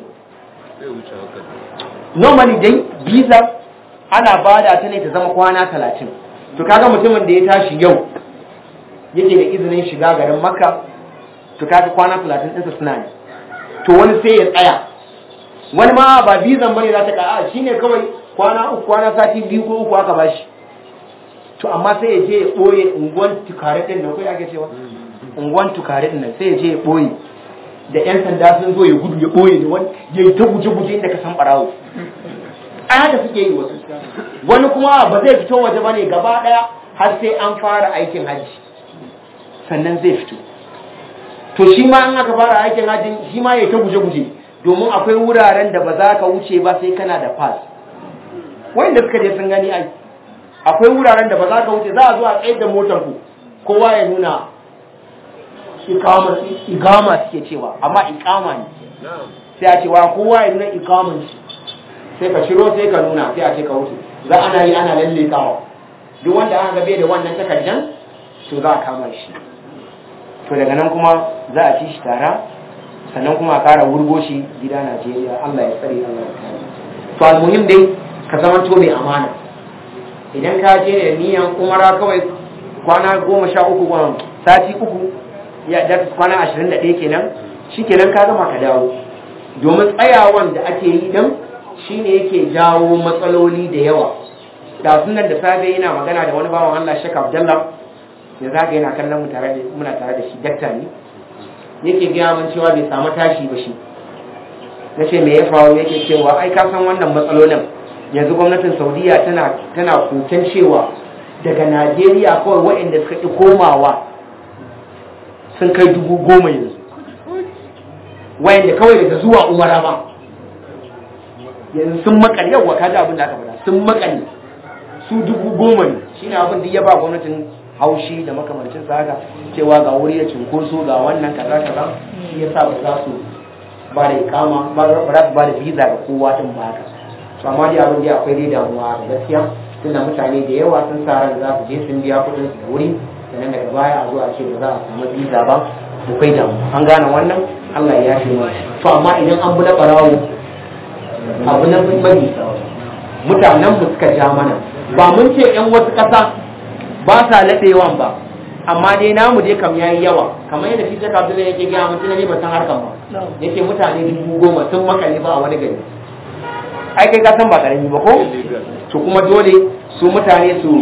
normally dai visa ana bada ta ne ta zama kwana talatin to kaga mutumin da ya tashi yau yake da izinin shiga garin makka to kaga kwana talatin ɗinsa suna ne to wani sai ya tsaya wani ma ba bizan bane za ta ka a shine kawai kwana uku kwana sati biyu ko uku aka bashi to amma sai ya je ya ɓoye unguwan tukare ɗin nan ko ya ake cewa unguwan tukare ɗin nan sai ya je ya ɓoye da 'yan sanda sun zo ya gudu ya ɓoye da wani ya yi ta guje-guje inda ka san ɓarawo ai haka suke yi wasu wani kuma ba zai fito waje ba ne gaba ɗaya har sai an fara aikin hajji sannan zai fito to shi ma an aka fara aikin hajji shi ma ya yi ta guje-guje domin akwai wuraren da ba za ka wuce ba sai kana da pass wanda suka je sun gani ai akwai wuraren da ba za ka wuce za a zo a tsayar da motar ku kowa ya nuna ikama suke cewa amma ikama ne sai a ce wa kowa ya nuna ikaman shi sai ka shiro sai ka nuna sai a ce ka wuce za ana yi ana lalle kawo duk wanda aka gabe da wannan takardan to za a kama shi to daga nan kuma za a ci shi tara sannan kuma a kara wurgo shi gida Najeriya Allah ya tsare Allah ya kare to almuhim dai ka zama to mai amana idan ka je da niyan umara kawai kwana goma sha uku sati uku ya da kwana ashirin da ɗaya kenan shi kenan ka gama ka dawo domin tsayawan da ake yi dan shine yake jawo matsaloli da yawa da sunan da safe yana magana da wani bawan Allah Sheikh Abdullah ya zaka yana kallon mu tare da muna tare da shi dakta ne yake gaya min cewa bai samu tashi ba shi nace me ya faru yake cewa ai ka san wannan matsalolin yanzu gwamnatin Saudiya tana tana koken cewa daga najeriya kawai waɗanda suka ƙi komawa sun kai dubu goma yanzu waɗanda kawai daga zuwa umara ba yanzu sun makale yawa kaji abin da aka faɗa sun makale su dubu goma ne shine abin da ya ba gwamnatin haushi da makamancin sa haka cewa ga wuri da cinkoso ga wannan kaza kaza shi yasa ba za su ba da ikama ba za su ba da visa ga kowa din ba haka to amma dai abin da akwai dai damuwa da gaskiya tunda mutane da yawa sun sa ran za su je sun biya kuɗin su da wuri sannan daga baya a zo a ce ba za a samu visa ba akwai damuwa an gane wannan Allah ya yafe mu to amma idan an bula barawo abu na muhimmanci mutanen mu suka ja mana ba mun ce yan wasu ƙasa ba sa laɗewan ba amma dai namu dai kam yayi yawa kamar yadda shi Sheikh Abdullahi yake gaya mutum ne ba san harkan ba yake mutane dubu goma sun makale ba a wani gari ai kai ka san ba karami ba ko to kuma dole su mutane su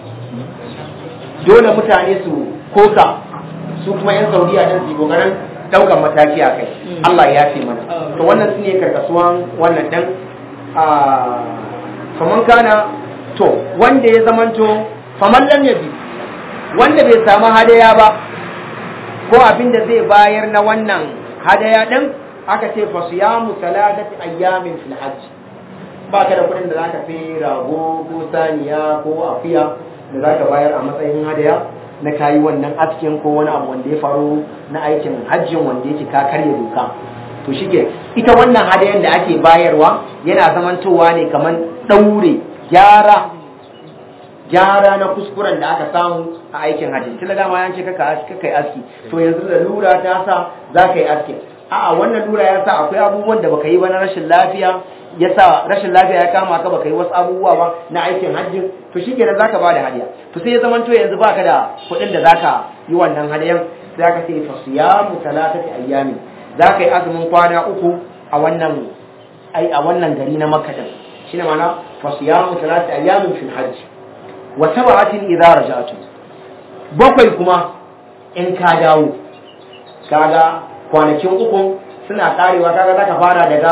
dole mutane su koka su kuma yan Saudiya din su kokarin daukan mataki a kai Allah ya ce mana to wannan su ne karkasuwan wannan dan a faman kana to wanda ya zamanto faman lam yabi wanda bai samu hadaya ba ko abin da zai bayar na wannan hadaya din aka ce fa siyamu salatati ayyamin fil hajj ba ka da kudin da zaka fi rago ko saniya ko afiya da zaka bayar a matsayin hadaya na kayi wannan askin ko wani abu wanda ya faru na aikin hajjin wanda yake ka karya doka to shike ita wannan hadayan da ake bayarwa yana zamantowa ne kamar daure gyara gyara na kuskuren da aka samu a aikin hajji tun da dama ya ce kaka kai aski to yanzu da lura ta sa za ka yi aski a'a wannan lura ya sa akwai abubuwan da baka yi ba na rashin lafiya ya sa rashin lafiya ya kama ka baka yi wasu abubuwa ba na aikin hajji to shi kenan zaka ba da hadiya to sai ya zama to yanzu baka da kuɗin da zaka yi wannan hadiyan sai aka ce fa siyamu talatati ayyami zaka yi azumin kwana uku a wannan ai a wannan gari na makka din shine ma'ana fa siyamu talatati ayyamin fil hajj wa sab'atin idza raja'tu bakwai kuma in ka dawo kaga kwanakin uku suna karewa kaga zaka fara daga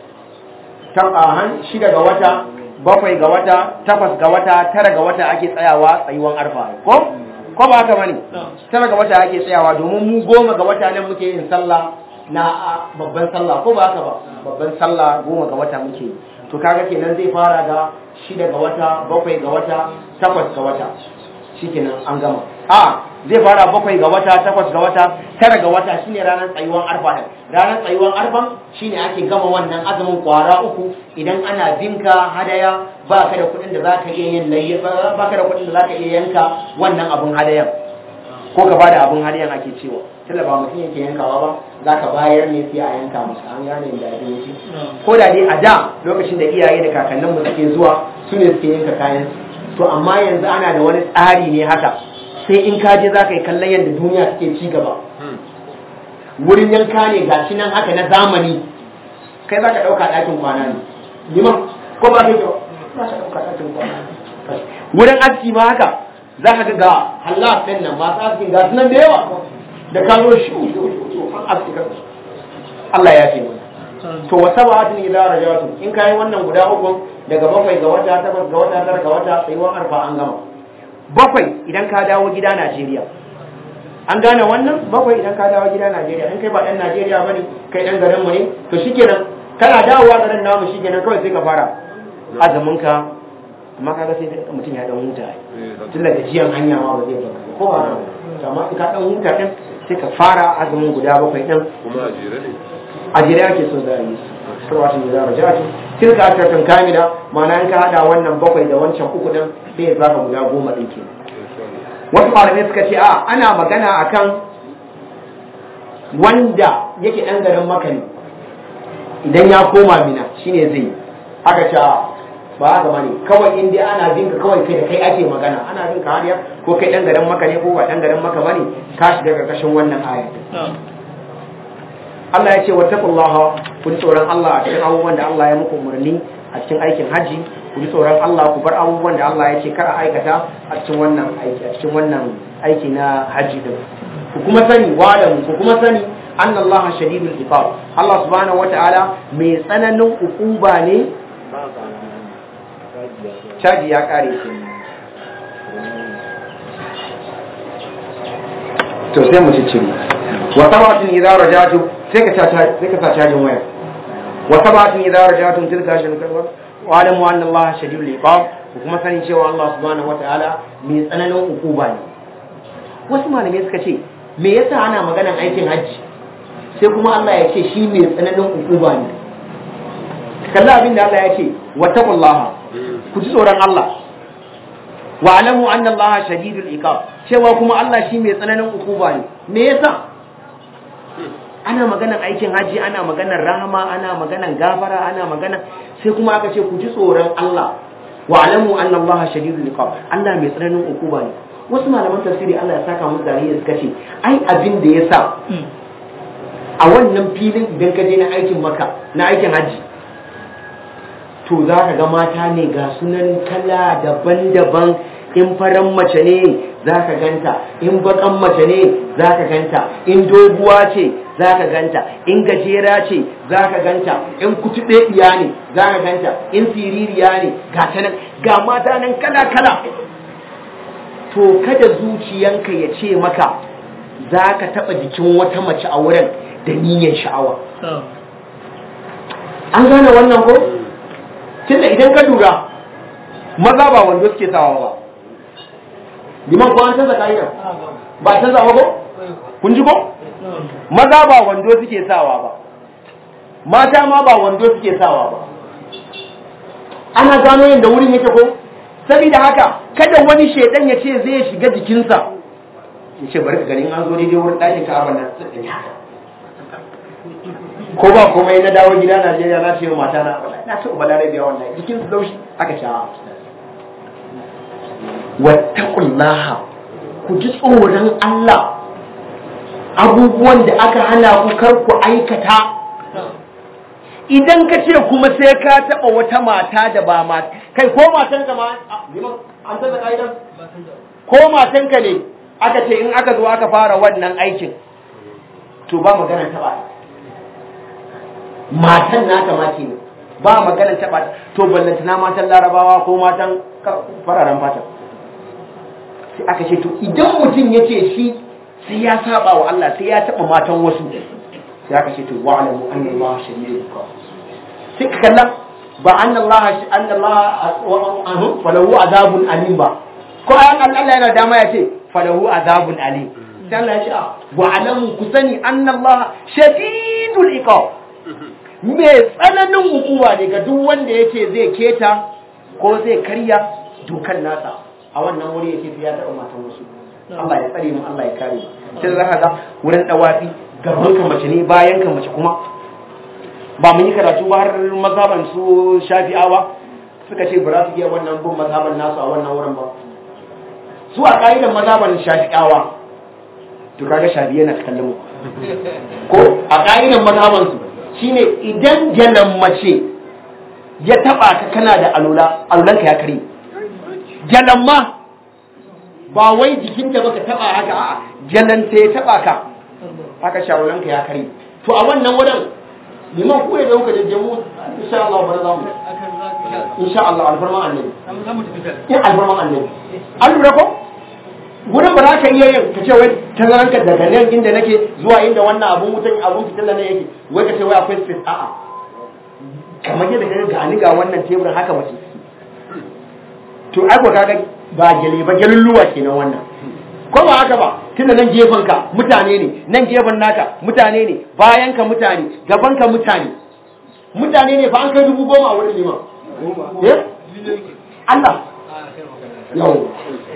tabahan shida ga wata bakwai ga wata takwas ga wata tara ga wata ake tsayawa tsayuwan arfa ko ko ba haka bane tara ga wata ake tsayawa domin mu goma ga wata nan muke yin sallah na babban sallah ko ba haka ba babban sallah goma ga wata muke to kaga kenan zai fara ga shida ga wata bakwai ga wata takwas ga wata shikenan an gama a zai fara bakwai ga wata takwas ga wata tara ga wata shine ranar tsayuwan arfa din ranar tsayuwan arfan shine ake gama wannan azumin kwara uku idan ana binka hadaya ba ka da kuɗin da za ka iya yin layya ba ka da kuɗin da za ka iya yanka wannan abun hadayan ko ka bada abun hadayan ake cewa tunda ba mutum yake yankawa ba za ka bayar ne sai a yanka masa an gane da abin yake ko da dai a da lokacin da iyaye da kakanninmu suke zuwa su ne suke yanka kayan to amma yanzu ana da wani tsari ne haka sai in ka je za ka yi kallon yadda duniya suke ci gaba wurin yanka ne ga shi nan haka na zamani kai za ka ɗauka ɗakin kwana ne liman ko ba kai za ka ɗauka ɗakin kwana wurin aski ma haka za ka ga halal ɗin nan masu askin ga nan da yawa da kano shi an aski Allah ya ce mana to wa sab'atin idza rajatu in kai wannan guda uku daga bakwai ga wata takwas ga wata tara ga wata tsayuwar arfa an gama bakwai idan ka dawo gida Najeriya an gane wannan bakwai idan ka dawo gida Najeriya in kai ba dan Najeriya bane kai dan garin mu ne to shikenan kana dawowa garin namu shikenan kawai sai ka fara azumin ka amma kaga sai mutum ya dan huta tun daga jiyan hanya ma ba zai ba ko ba amma in ka dan huta din sai ka fara azumin guda bakwai din kuma a jere ne a jere ake so za a yi su sarwatin da za a rajatu tilka asharatan kamila ma'ana in ka hada wannan bakwai da wancan uku din sai ya zaka guda goma din ke wasu malamai suka ce a ana magana akan wanda yake dan garin maka ne idan ya koma mina shine zai aka ce ba haka bane kawai in dai ana bin ka kawai kai da kai ake magana ana bin ka hariya ko kai dan garin maka ne ko ba dan garin maka bane ka shiga karkashin wannan aya Allah ya ce wattaqullaha ku ji tsoron Allah a cikin abubuwan da Allah ya muku umarni a cikin aikin haji ku ji tsoron Allah ku bar abubuwan da Allah ya ce kar a aikata a cikin wannan aiki a cikin wannan aiki na haji din ku kuma sani wa'lamu ku kuma sani anna Allah shadidul iqab Allah subhanahu wata'ala mai tsananin ukuba ne caji ya kare shi to sai mu ciccire wa sabatin idza rajatu sai ka sa sai ka sa cajin waya wa sabatin idza rajatu tilka shan karwa wa alamu anna Allah shadidul iqab ku kuma sani cewa Allah subhanahu wataala mai tsananin ukuba ne wasu malamai suka ce me yasa ana maganan aikin hajji sai kuma Allah ya ce shi mai tsananin ukuba ne kalla abin da Allah ya ce wattaqullaha ku ji tsoron Allah wa alamu anna Allah shadidul iqab cewa kuma Allah shi mai tsananin ukuba ne me yasa ana maganan aikin haji ana maganan rahama ana maganan gafara ana maganan sai kuma aka ce ku ji tsoron Allah wa alamu anna Allah shadidul iqab Allah mai tsananin ukuba ne wasu malaman tafsiri Allah ya saka musu dariya suka ce ai abin da yasa a wannan filin idan ka je na aikin maka na aikin haji to za ka ga mata ne ga sunan kala daban-daban in faran mace ne za ka ganta in bakan mace ne za ka ganta in doguwa ce za ka ganta in gajera ce za ka ganta in kutube iya ne za ka ganta in siririya ne ga ta nan ga mata nan kala-kala to kada zuciyanka ya ce maka za ka taɓa jikin wata mace a wurin da niyyar sha'awa an gane wannan ko? tunda idan ka lura maza ba wando suke sawa ba liman ko an canza ka'idar ba canza ba ko kun ji ko maza ba wando suke sawa ba mata ma ba wando suke sawa ba ana gano yadda wurin yake ko saboda haka kada wani shedan ya ce zai shiga jikinsa ya ce bari ka ganin an zo daidai wurin ɗakin ka abin nan ko ba komai na dawo gida Najeriya na ce mata na na ce balare biya wallahi jikin su laushi aka sha wattaqullaha ku ji tsoron Allah abubuwan da aka hana ku kar ku aikata idan ka ce kuma sai ka taba wata mata da ba mata kai ko matanka ma an tsaka kaidan ko matanka ne aka ce in aka zo aka fara wannan aikin to ba magana taba matan naka ma ke ba maganar taɓa to ballantana matan larabawa ko matan fararen fata sai aka ce to idan mutum ya ce shi sai ya saba wa Allah sai ya taɓa matan wasu sai aka ce to wa alamu anna Allah shadidul iqab sai ka kalla ba anna Allah anna Allah falahu azabun alim ba ko ayan Allah yana dama ya ce falahu azabun alim sai Allah ya ce wa alamu ku sani anna Allah shadidul iqab mai tsananin hukuma ne ga duk wanda ya ce zai keta ko zai karya dukan nasa a wannan wuri ya ce ya taɓa matan wasu Allah ya tsare mu Allah ya kare mu sai za ka ga wurin dawafi gaban ka mace ne bayan ka mace kuma ba mun yi karatu ba har mazhaban su shafi'awa suka ce ba za su iya wannan bin mazhaban nasu a wannan wurin ba su a ka'idan mazhaban shafi'awa to kaga shafi yana kallon mu ko a ka'idan mazhaban su shine idan jalan mace ya taba ka kana da alula alulanka ya kare jalan ma ba wai jikin da baka taba haka a jalan ta ya taba ka haka shawalanka ya kare to a wannan wurin liman ku da kuka jajjamu insha Allah bar za mu insha Allah alfarman annabi in alfarman annabi an lura ko wurin ba za ka iya yin ka ce wai tazaranka daga nan inda nake zuwa inda wannan abun wutan abun fitila ne yake wai ka ce wai akwai space a'a kamar yadda ka ga ni ga wannan teburin haka mace to ai ko kaga ba gele ba gelulluwa kenan wannan ko ba haka ba tunda nan gefen ka mutane ne nan gefen naka mutane ne bayan ka mutane gaban ka mutane mutane ne fa an kai dubu goma a wurin liman eh Allah yau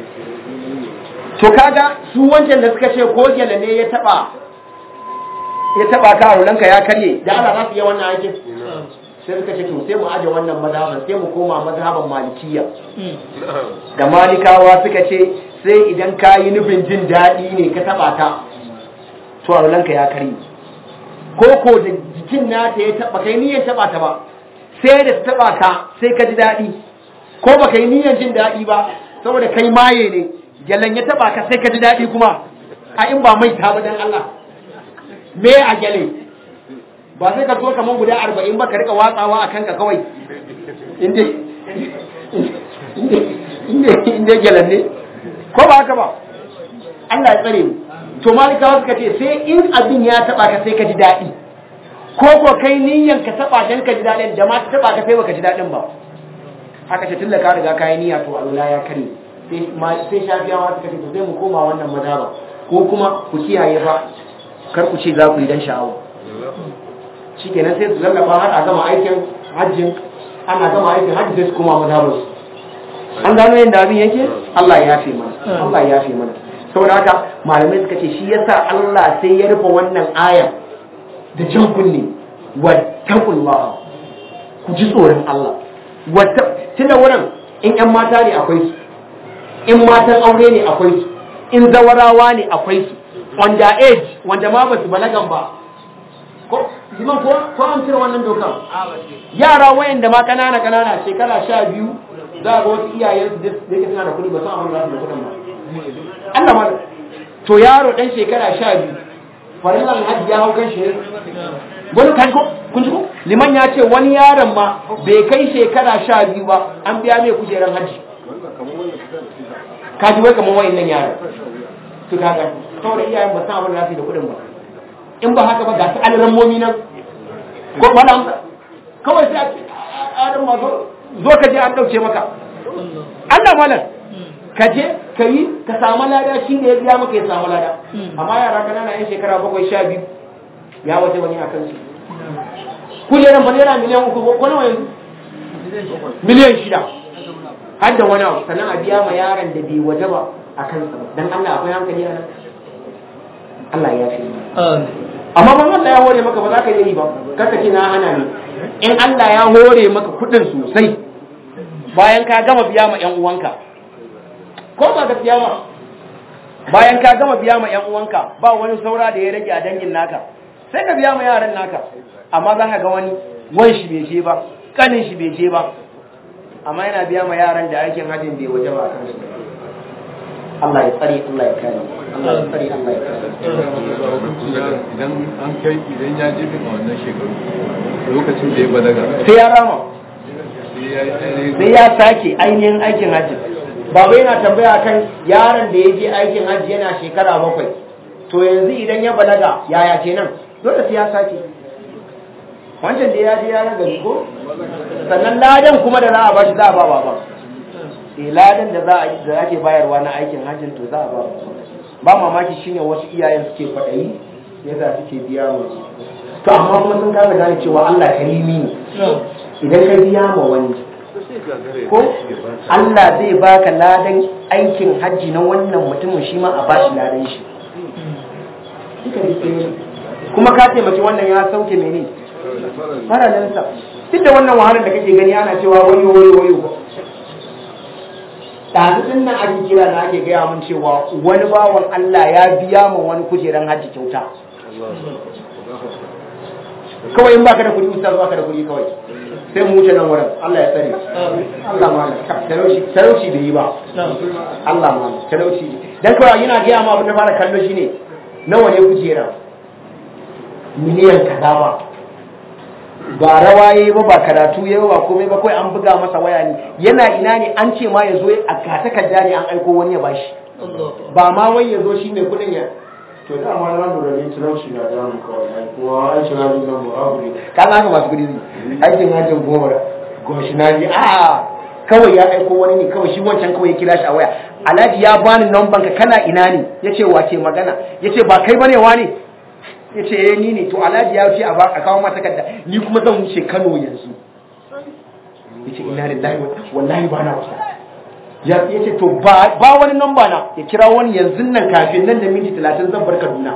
to kaga su wancan da suka ce ko gele ne ya taba ya taba ka rulanka ya karye da Allah za su yi wannan aikin sai suka ce to sai mu aje wannan mazhaban sai mu koma mazhaban malikiya da malikawa suka ce sai idan ka yi nufin jin daɗi ne ka taba ta to rulanka ya karye ko ko da jikin nata ya taba kai niyyar taba ta ba sai da ta taba ka sai ka ji daɗi ko ba kai niyyar jin daɗi ba saboda kai maye ne gyalen ya taba ka sai ka ji daɗi kuma a in ba mai ta ba dan Allah me a gyale ba sai ka zo kamar guda arba'in ba ka rika watsawa a kanka kawai inda gyalen ne ko ba haka ba Allah ya tsare mu to malikawa suka ce sai in abin ya taba ka sai ka ji daɗi ko ko kai niyyan ka taba dan ka ji daɗin da ma ta taba ka sai baka ji daɗin ba aka ce tun da ka riga kayi niyya to Allah ya kare sai ma sai shafiyawa suka ce to sai mu koma wannan mazhaba ko kuma ku kiyaye ba kar ku ce za ku yi dan sha'awa shikenan sai su lallaba har a gama aikin hajjin ana gama aikin hajji sai su koma mazhabar su an gano yadda abin yake Allah ya fi mana Allah ya fi mana saboda haka malamai suka ce shi yasa Allah sai ya rufe wannan aya da jan kunne wattaqullah ku ji tsoron Allah wata tunda wurin in ƴan mata ne akwai su in matan aure ne akwai su in zawarawa ne akwai su wanda age wanda ma ba su balagan ba ko liman ko ko an cire wannan dokan yara wayanda ma kanana kanana shekara sha biyu za ga wasu iyayen su da yake suna da kuɗi ba san abin da za su da kuɗin ba Allah ma to yaro dan shekara sha biyu farillan hajji ya hau kan shi wani kan ko kun ji ko liman ya ce wani yaron ma bai kai shekara sha biyu ba an biya mai kujeran hajji ka ji wai kamar wayannan yaran to kaga saboda iyayen ba san abin da za su da kuɗin ba in ba haka ba ga su alaran momi nan ko malam kawai sai a ce adam ma zo ka je an ɗauke maka Allah malam ka je ka yi ka samu lada shi ne ya biya maka ya samu lada amma yara kanana yan shekara bakwai sha biyu ya waje wani a kansu kujeran ba naira miliyan uku ko nawa yanzu miliyan shida har da wani abu sannan a biya ma yaron da bai waje ba a kansa ba dan Allah akwai hankali a nan Allah ya fi amma ban Allah ya hore maka ba za ka yi ba kaka ce na hana ne in Allah ya hore maka kuɗin sosai bayan ka gama biya ma ƴan uwanka ko ba gaskiya ba bayan ka gama biya ma ƴan uwanka ba wani saura da ya rage a dangin naka sai ka biya ma yaran naka amma za ka ga wani wan shi bai je ba kanin shi bai je ba amma yana biya ma yaran da aikin hajjin bai waje ba a kansu Allah ya tsare Allah ya kare Allah ya tsare Allah ya kare idan an kai idan ya je bin a wannan shekaru lokacin da ya balaga sai ya rama sai ya yi ainihin sai ya sake ainihin aikin hajji baba yana tambaya kan yaron da ya je aikin hajji yana shekara bakwai to yanzu idan ya balaga yaya kenan dole sai ya sake wancan da ya je ya raga ko sannan ladan kuma da za a bashi za a ba baba eh ladan da za a da ake bayarwa na aikin hajjin to za a ba baba ba mamaki shine wasu iyayen suke kwaɗayi yasa suke biya musu to amma kuma sun kasa gane cewa Allah karimi ne idan ka biya ma wani ko Allah zai baka ladan aikin hajji na wannan mutumin shi ma a bashi ladan shi Duka duk ɗaya ne. kuma ka taimaki wannan ya sauke mene faralinsa duk da wannan wahalar da kake gani ana cewa wayo wayo wayo ɗazu ɗin nan ake kira da ake gaya mun cewa wani bawan Allah ya biya ma wani kujeran hajji kyauta kawai in baka da kuɗi ustaz baka da kuɗi kawai sai mu wuce nan wurin Allah ya tsare Allah ma talauci talauci bai yi ba Allah ma talauci dan kawai yana gaya ma abin da fara kallo shine nawa ne kujera miliyan kaza ba ba rawa yayi ba ba karatu yayi ba komai ba kai an buga masa waya ne yana ina ne an ce ma yazo a kata kadda ne an aiko wani ya bashi ba ma wai yazo shi mai kudin ya to da ma na lura ne talauci na da mu kawai kuma an shi na nan mu abu ne kan haka masu kudi aikin hajjin goma goshi na ji a kawai ya aiko wani ne kawai shi wancan kawai ya kira shi a waya alhaji ya bani namban ka kana ina ne yace wace magana yace ba kai bane wani yace eh ni ne to alhaji ya ce a ba a kawo mata takarda ni kuma zan wuce Kano yanzu yace ina lillahi wallahi ba na wasa ya yace to ba ba wani namba na ya kira wani yanzu nan kafin nan da minti 30 zan bar Kaduna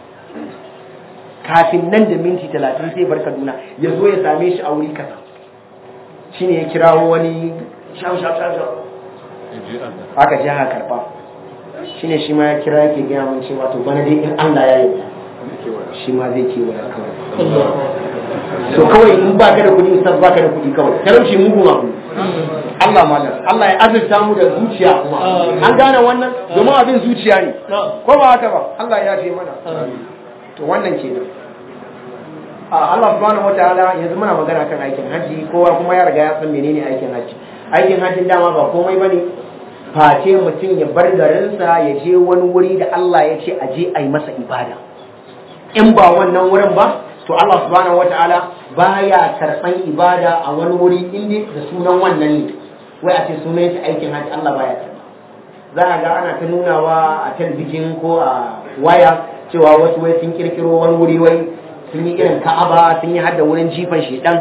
kafin nan da minti 30 sai bar Kaduna ya zo ya same shi a wuri kaza shine ya kirawo wani shau shau shau shau aka je aka karba shine shi ma ya kira yake gaya mun cewa to bana dai in Allah ya yi shi ma zai kewaya kawai so kawai in ba ka da kuɗi ustaz ba ka da kuɗi kawai talauci mugun abu Allah malam Allah ya azurta mu da zuciya kuma an gane wannan domin abin zuciya ne ko ba haka ba Allah ya fi mana to wannan kenan a Allah subhanahu wataala yanzu muna magana kan aikin haji kowa kuma ya riga ya san menene aikin haji aikin hajjin dama ba komai bane face mutum ya bar garinsa ya je wani wuri da Allah ya ce a je a yi masa ibada in ba wannan wurin ba to Allah subhanahu wataala baya karban ibada a wani wuri inda da sunan wannan ne wai a ce sunan shi aikin haji Allah baya karba za a ga ana ta nunawa a talbijin ko a waya cewa wasu wai sun kirkiro wani wuri wai sun yi irin ka'aba sun yi hadda wurin jifan shedan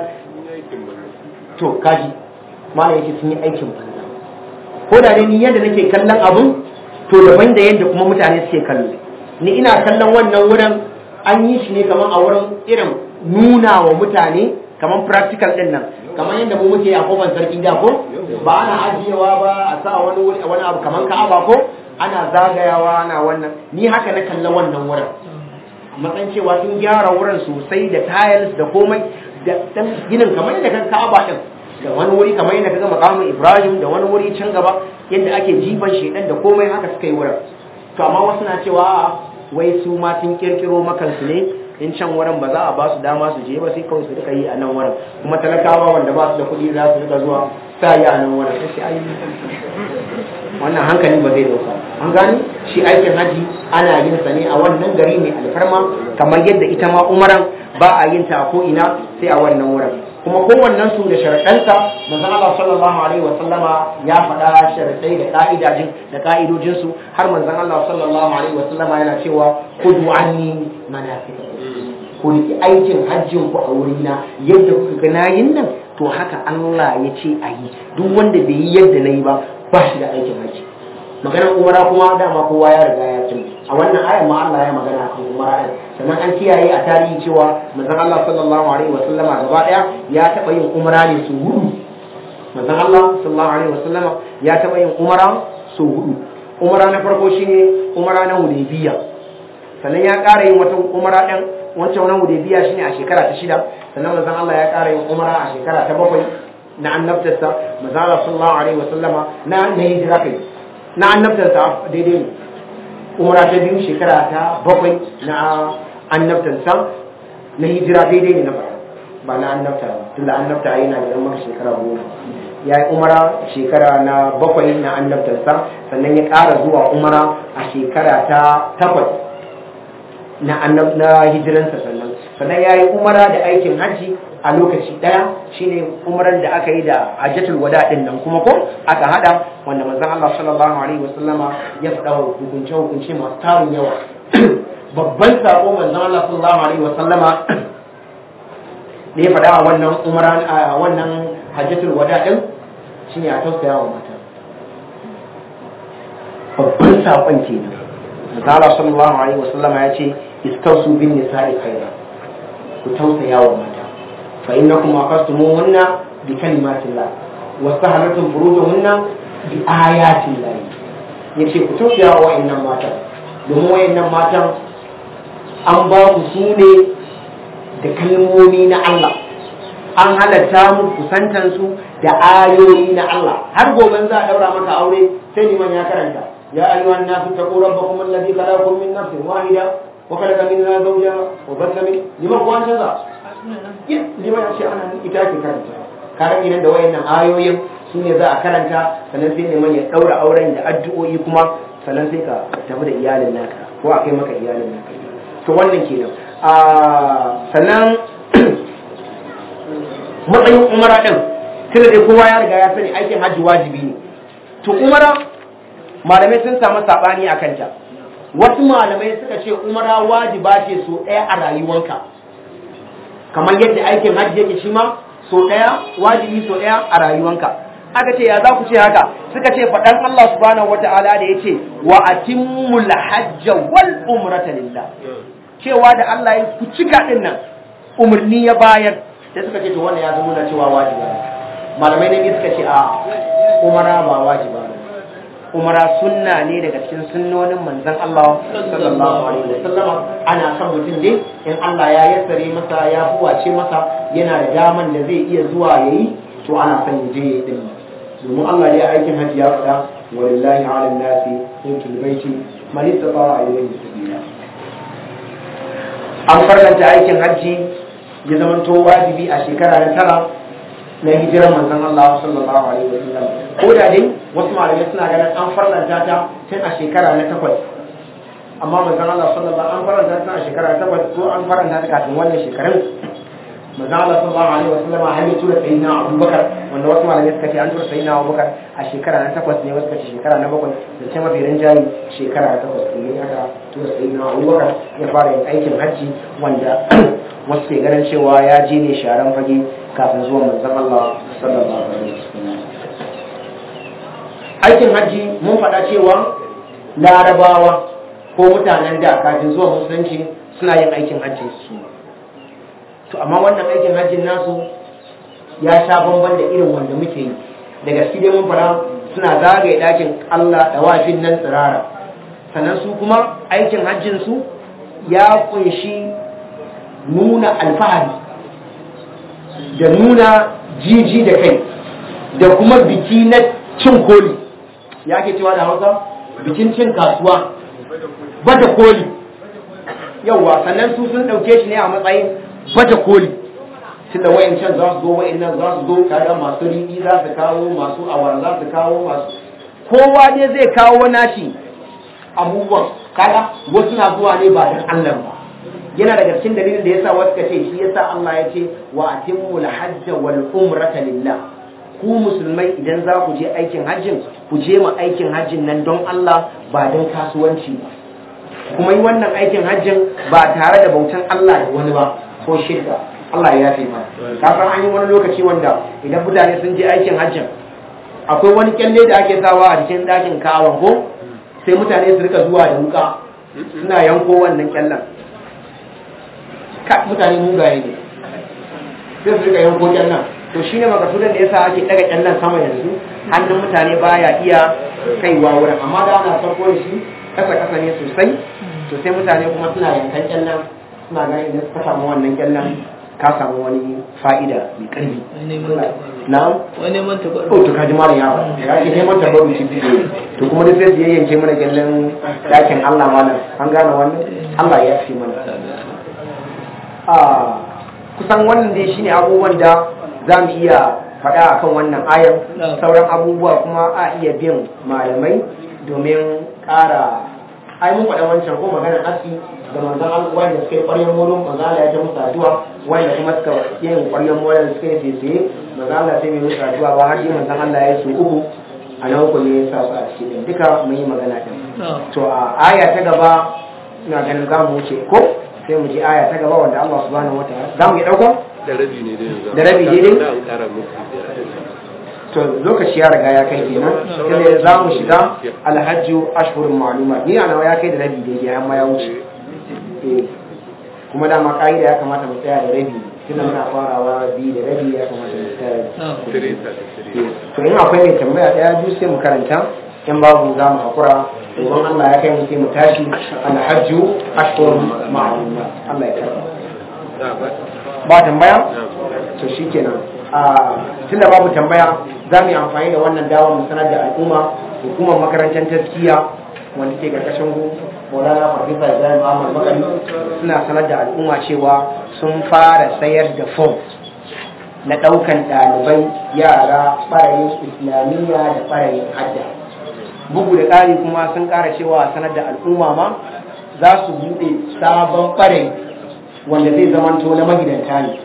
to kaji malam yake sun yi aikin banza ko da ni yadda nake kallon abun to daban da yadda kuma mutane suke kallo ni ina kallon wannan wurin an yi shi ne kamar a wurin irin nuna wa mutane kamar practical din nan kamar yadda mu muke a kofar sarki da ko ba ana ajiyewa ba a sa wani wuri wani abu kamar ka'aba ko ana zagayawa ana wannan ni haka na kalla wannan wurin matsayin cewa sun gyara wurin sosai da tiles da komai da dan ginin kamar yadda kan ka'aba din da wani wuri kamar yadda kaga makamin Ibrahim da wani wuri can gaba yadda ake jifan shedan da komai haka suka yi wurin to amma wasu na cewa wai su ma sun kirkiro makansu ne in can wurin ba za a ba su dama su je ba sai kawai su rika yi a nan wurin kuma talakawa wanda ba su da kuɗi za su rika zuwa sa yi a nan wurin sai ai wannan hankali ba zai dauka an gani shi aikin haji ana yin sa ne a wannan gari mai alfarma kamar yadda ita ma umaran ba a yin ta a ko ina sai a wannan wurin kuma kowannen su da sharaɗansa manzon Allah sallallahu alaihi wa sallama ya faɗa sharaɗai da ka'idajin da ka'idojin su har manzon Allah sallallahu alaihi wa sallama yana cewa kudu anni manasikakum ku riki aikin hajjin ku a wurina yadda kuka ga nayin nan to haka Allah ya ce a yi duk wanda bai yi yadda na yi ba ba shi da aikin hajji maganar umara kuma dama kowa ya riga ya tuni a wannan ayar ma Allah ya magana kan umara din sannan an kiyaye a tarihi cewa manzon Allah sallallahu alaihi wa sallama gaba daya ya taba yin umara ne su hudu manzon Allah sallallahu alaihi wa sallama ya taba yin umara su hudu umara na farko shine umara na Hudaybiya sannan ya ƙara yin wata umara din wancan na Hudaybiya shine a shekara ta shida sannan manzon Allah ya ƙara yin umara a shekara ta bakwai na annabtarsa manzon Allah sallallahu alaihi wa sallama na na hijira kai na annabtarsa daidai ne umara ta biyu shekara ta bakwai na annabtarsa na hijira daidai ne na fara ba na annabta ba tunda annabta yana da maka shekara goma ya yi umara shekara na bakwai na annabtarsa sannan ya ƙara zuwa umara a shekara ta takwas na annab na hijiransa sannan sannan ya yi umara da aikin hajji a lokaci ɗaya shine umaran da aka yi da hajjatul wada din nan kuma ko aka hada wanda manzon Allah sallallahu alaihi wasallama ya faɗa wa hukunce hukunce masu tarin yawa babban sako manzon Allah sallallahu alaihi wasallama da ya faɗa a wannan umaran a wannan hajjatul wada din shine a tausaya wa mata babban sakon kenan manzon Allah sallallahu alaihi wasallama ya ce istausu bin nisa'i khaira ku tausaya wa mata فإنكم أخذتموهن بكلمات الله واستهلتم فروجهن بآيات الله yace ku tausaya wa wa'annan matan domin wa'annan matan an ba ku su ne da kalmomi na Allah an halatta mu kusantan su da ayoyi na Allah har gobe za a daura maka aure sai liman ya karanta ya ayyuhan nasu taqu rabbakum alladhi khalaqakum min nafsin wahida wa khalaqa minha zawjaha wa batha min liman kuwan canza lima ya ce ana ita ake karanta karan idan da wayannan ayoyin su ne za a karanta sannan sai neman ya daura auren da addu'o'i kuma sannan sai ka tafi da iyalin naka ko a kai maka iyalin naka to wannan kenan a sannan matsayin umara din tunda dai kowa ya riga ya sani aikin hajji wajibi ne to umara malamai sun samu sabani akan ta wasu malamai suka ce umara wajiba ce so ɗaya a rayuwanka kamar yadda aikin hajji yake shi ma so ɗaya wajibi so ɗaya a rayuwanka aka ce ya za ku ce haka suka ce faɗan Allah subhanahu wata'ala da ya ce wa atimmul hajja wal umrata lillah cewa da Allah ya ku cika din nan umarni ya bayar sai suka ce to wannan ya zama cewa wajiba ne malamai ne suka ce a umara ba wajiba ne umara sunna ne daga cikin sunnonin manzon Allah sallallahu alaihi wasallam ana son mutum ne in Allah ya yassare masa ya buwace masa yana da daman da zai iya zuwa yayi to ana son ya je ya din domin Allah ya aikin hajji ya faɗa walillahi ala nasi hujjul baiti man istata'a ilayhi sabila an farlanta aikin hajji ya zamanto wajibi a shekara na tara na hijirar manzon Allah sallallahu alaihi wasallam ko da dai wasu malamai suna ganin an farlanta ta tun a shekara na takwas amma manzon Allah sallallahu an farlanta ta a shekara ta takwas ko an farlanta ta kafin wannan shekarun manzon Allah sallallahu alaihi wasallam har ya tura sayyidina Abubakar wanda wasu malamai suka ce an tura sayyidina Abubakar a shekara na takwas ne wasu suka ce shekara na bakwai da ce mafi rinjaye shekara na takwas ne aka tura sayyidina Abubakar ya fara yin aikin hajji wanda wasu ke ganin cewa ya je ne sharan fage kafin zuwa manzon Allah sallallahu alaihi wasallam aikin hajji mun faɗa cewa larabawa ko mutanen da kafin zuwa musulunci suna yin aikin hajjin su to amma wannan aikin hajjin nasu ya sha bamban da irin wanda muke yi da gaske dai mun fara suna zagaye ɗakin Allah da wafin nan tsirara sannan su kuma aikin hajjin su ya kunshi nuna alfahari da nuna jiji da kai da kuma biki na cin koli ya ke cewa da hausa bikin cin kasuwa bata koli yauwa sannan su sun ɗauke shi ne a matsayin bata koli tunda wayancan za su zo wayannan za su zo kaga masu riɗi za su kawo masu awar za su kawo masu kowa ne zai kawo nashi abubuwan kaga wasu na zuwa ne ba don Allah ba yana daga cikin dalilin da yasa wasu kace shi yasa Allah ya ce wa atimul hajj wal umrata lillah ku musulmai idan za ku je aikin hajjin ku je ma aikin hajjin nan don Allah ba don kasuwanci ba kuma yi wannan aikin hajjin ba tare da bautan Allah da wani ba ko shirka Allah ya yafe mana ka san an yi wani lokaci wanda idan mutane sun je aikin hajjin akwai wani kyalle da ake sawa a cikin dakin kawan ko sai mutane su rika zuwa da wuka suna yanko wannan kyallen ka mutane mugaye ne sai su rika yanko kyallen to shi ne makasudan da yasa ake daga kyallen sama yanzu hannun mutane baya iya kaiwa wurin amma da ana farko da shi kasa kasa ne sosai to sai mutane kuma suna yankan kyallen suna ganin idan suka samu wannan kyallen ka samu wani fa'ida mai karfi na wani man taɓa ko to kaji mara yawa ya ke neman tabaru shi biyu to kuma duk sai su yayyanke mana kyallen dakin Allah malam an gane wannan Allah ya fi mana a kusan wannan dai shine abubuwan da za mu iya faɗa akan wannan ayan sauran abubuwa kuma a iya bin malamai domin ƙara ai mun faɗa wancan ko maganar aski da manzon Allah wanda suka yi ƙwaryar mulun manzon Allah ya ta musu addu'a wanda kuma suka yin ƙwaryar mulun suka yi tsaye manzon Allah sai mai musu addu'a ba har yi manzon Allah ya su uku a nan uku ne ya sa su a cikin duka mun yi magana ɗin to a aya ta gaba ina ganin za mu wuce ko sai mu ji aya ta gaba wanda Allah subhanahu wataala za mu yi ɗauka da rabi ne dai yanzu Da rabi daidai? da an ƙara muku to lokaci ya riga ya kai kenan sai za mu shiga alhajju ashhurun ma'lumat ni ana ya kai da rabi daidai amma ya wuce Eh, kuma dama ka'ida ya kamata mu tsaya da rabi tunda muna farawa biyu da rabi ya kamata mu tsaya da tireta da tireta to in akwai mai tambaya daya biyu sai mu karanta in babu za mu hakura domin Allah ya kai mu sai mu tashi alhajju ashhurun ma'lumat Allah ya karba da ba ba tambaya na to shikenan a tunda babu tambaya za mu yi amfani da wannan dawa mu sanar da al'umma hukumar makarantar taskiya wanda ke karkashin Maulana Farfisa Ibrahim Ahmad Makari suna sanar da al'umma cewa sun fara sayar da fom na ɗaukan ɗalibai yara ɓarayin islamiyya da ɓarayin hadda bugu da ƙari kuma sun ƙara cewa sanar da al'umma ma za su buɗe sabon ɓarayi wanda zai zamanto na magidanta ne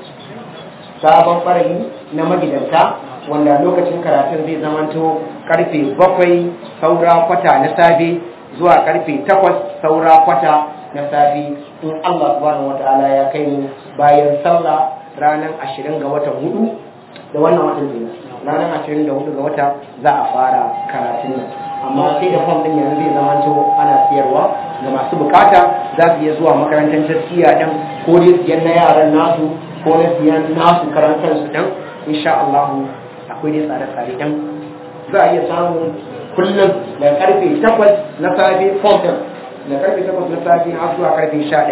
sabon ɓarayi na magidanta wanda lokacin karatun zai zamanto karfe bakwai saura kwata na safe zuwa karfe takwas saura kwata na safe in Allah subhanahu wata'ala ya kai mu bayan sallah ranar ashirin ga watan hudu da wannan watan kenan ranar ashirin da hudu ga wata za a fara karatun nan amma sai da fom din yanzu zai zamanto ana siyarwa ga masu bukata za su iya zuwa makarantar taskiya ɗin ko dai siyan na yaran nasu ko na siyan nasu karantar su ɗin insha Allah akwai dai tsare-tsare ɗin za a iya samun kullum da karfe takwas na safe fom ɗin da karfe takwas na safe har zuwa karfe sha ɗaya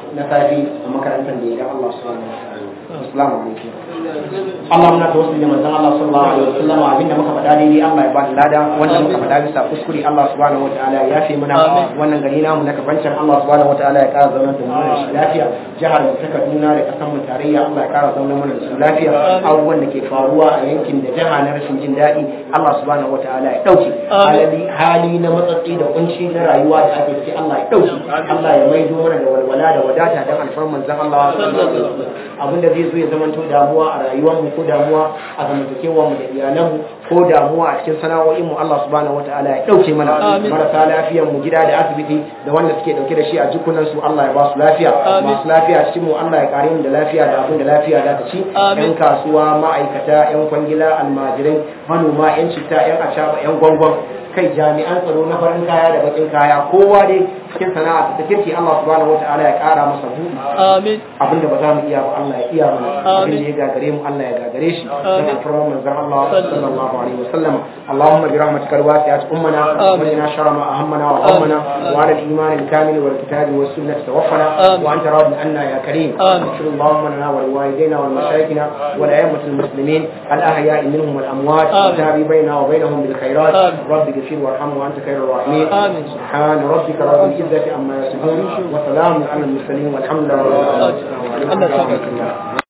na safi a makarantar da ya Allah subhanahu wa ta'ala assalamu alaikum Allah muna tawassuli da manzon Allah sallallahu alaihi wasallam abinda muka faɗa daidai Allah ya ba da lada wanda muka faɗa bisa kuskure Allah subhanahu wataala ya yafe mana wannan gari namu na kafancan Allah subhanahu wataala ya ƙara zauna da mu da shi lafiya jihar mu ta Kaduna da kasan mu tarayya Allah ya ƙara zauna mana da su lafiya abubuwan da ke faruwa a yankin da jiha na rashin jin daɗi Allah subhanahu wataala ya ɗauke hali hali na matsatsi da kunci na rayuwa da ake ciki Allah ya ɗauke Allah ya maido mana da walwala da wadata dan alfarman zan Allah sallallahu alaihi wasallam abinda zai zo ya zamanto damuwa a rayuwarmu ko damuwa a zamantakewar mu da iyalanmu ko damuwa a cikin sana'o'in mu Allah subhanahu wataala ya dauke mana marasa lafiyar mu gida da asibiti da wanda suke dauke da shi a jikunan su Allah ya ba su lafiya masu lafiya cikin mu Allah ya kare mu da lafiya da abin da lafiya za ta ci yan kasuwa ma'aikata yan kwangila almajirai manoma yan citta yan acaba yan gwangwan kai jami'an tsaro na farin kaya da bakin kaya kowa dai cikin sana'a ta kirki Allah subhanahu wataala ya kara masa buɗi amin abinda ba za mu iya ba Allah ya iya mana abinda ya gagare mu Allah ya gagare shi dan alfarman manzon Allah sallallahu alaihi wasallam Allahumma bi rahmatika alwasi'at ummana wa qina sharra ma ahammana wa hammana wa ala al-iman al-kamil wal kitab was sunnah tawaffana wa anta radin anna ya karim اغفر اللهم لنا ولوالدينا ولمشايخنا ولأئمة المسلمين الأحياء منهم والأموات وتابي بيننا وبينهم بالخيرات رب اغفر وارحم وأنت خير الراحمين سبحان ربك رب العزة عما يصفون وسلام على المرسلين والحمد لله رب العالمين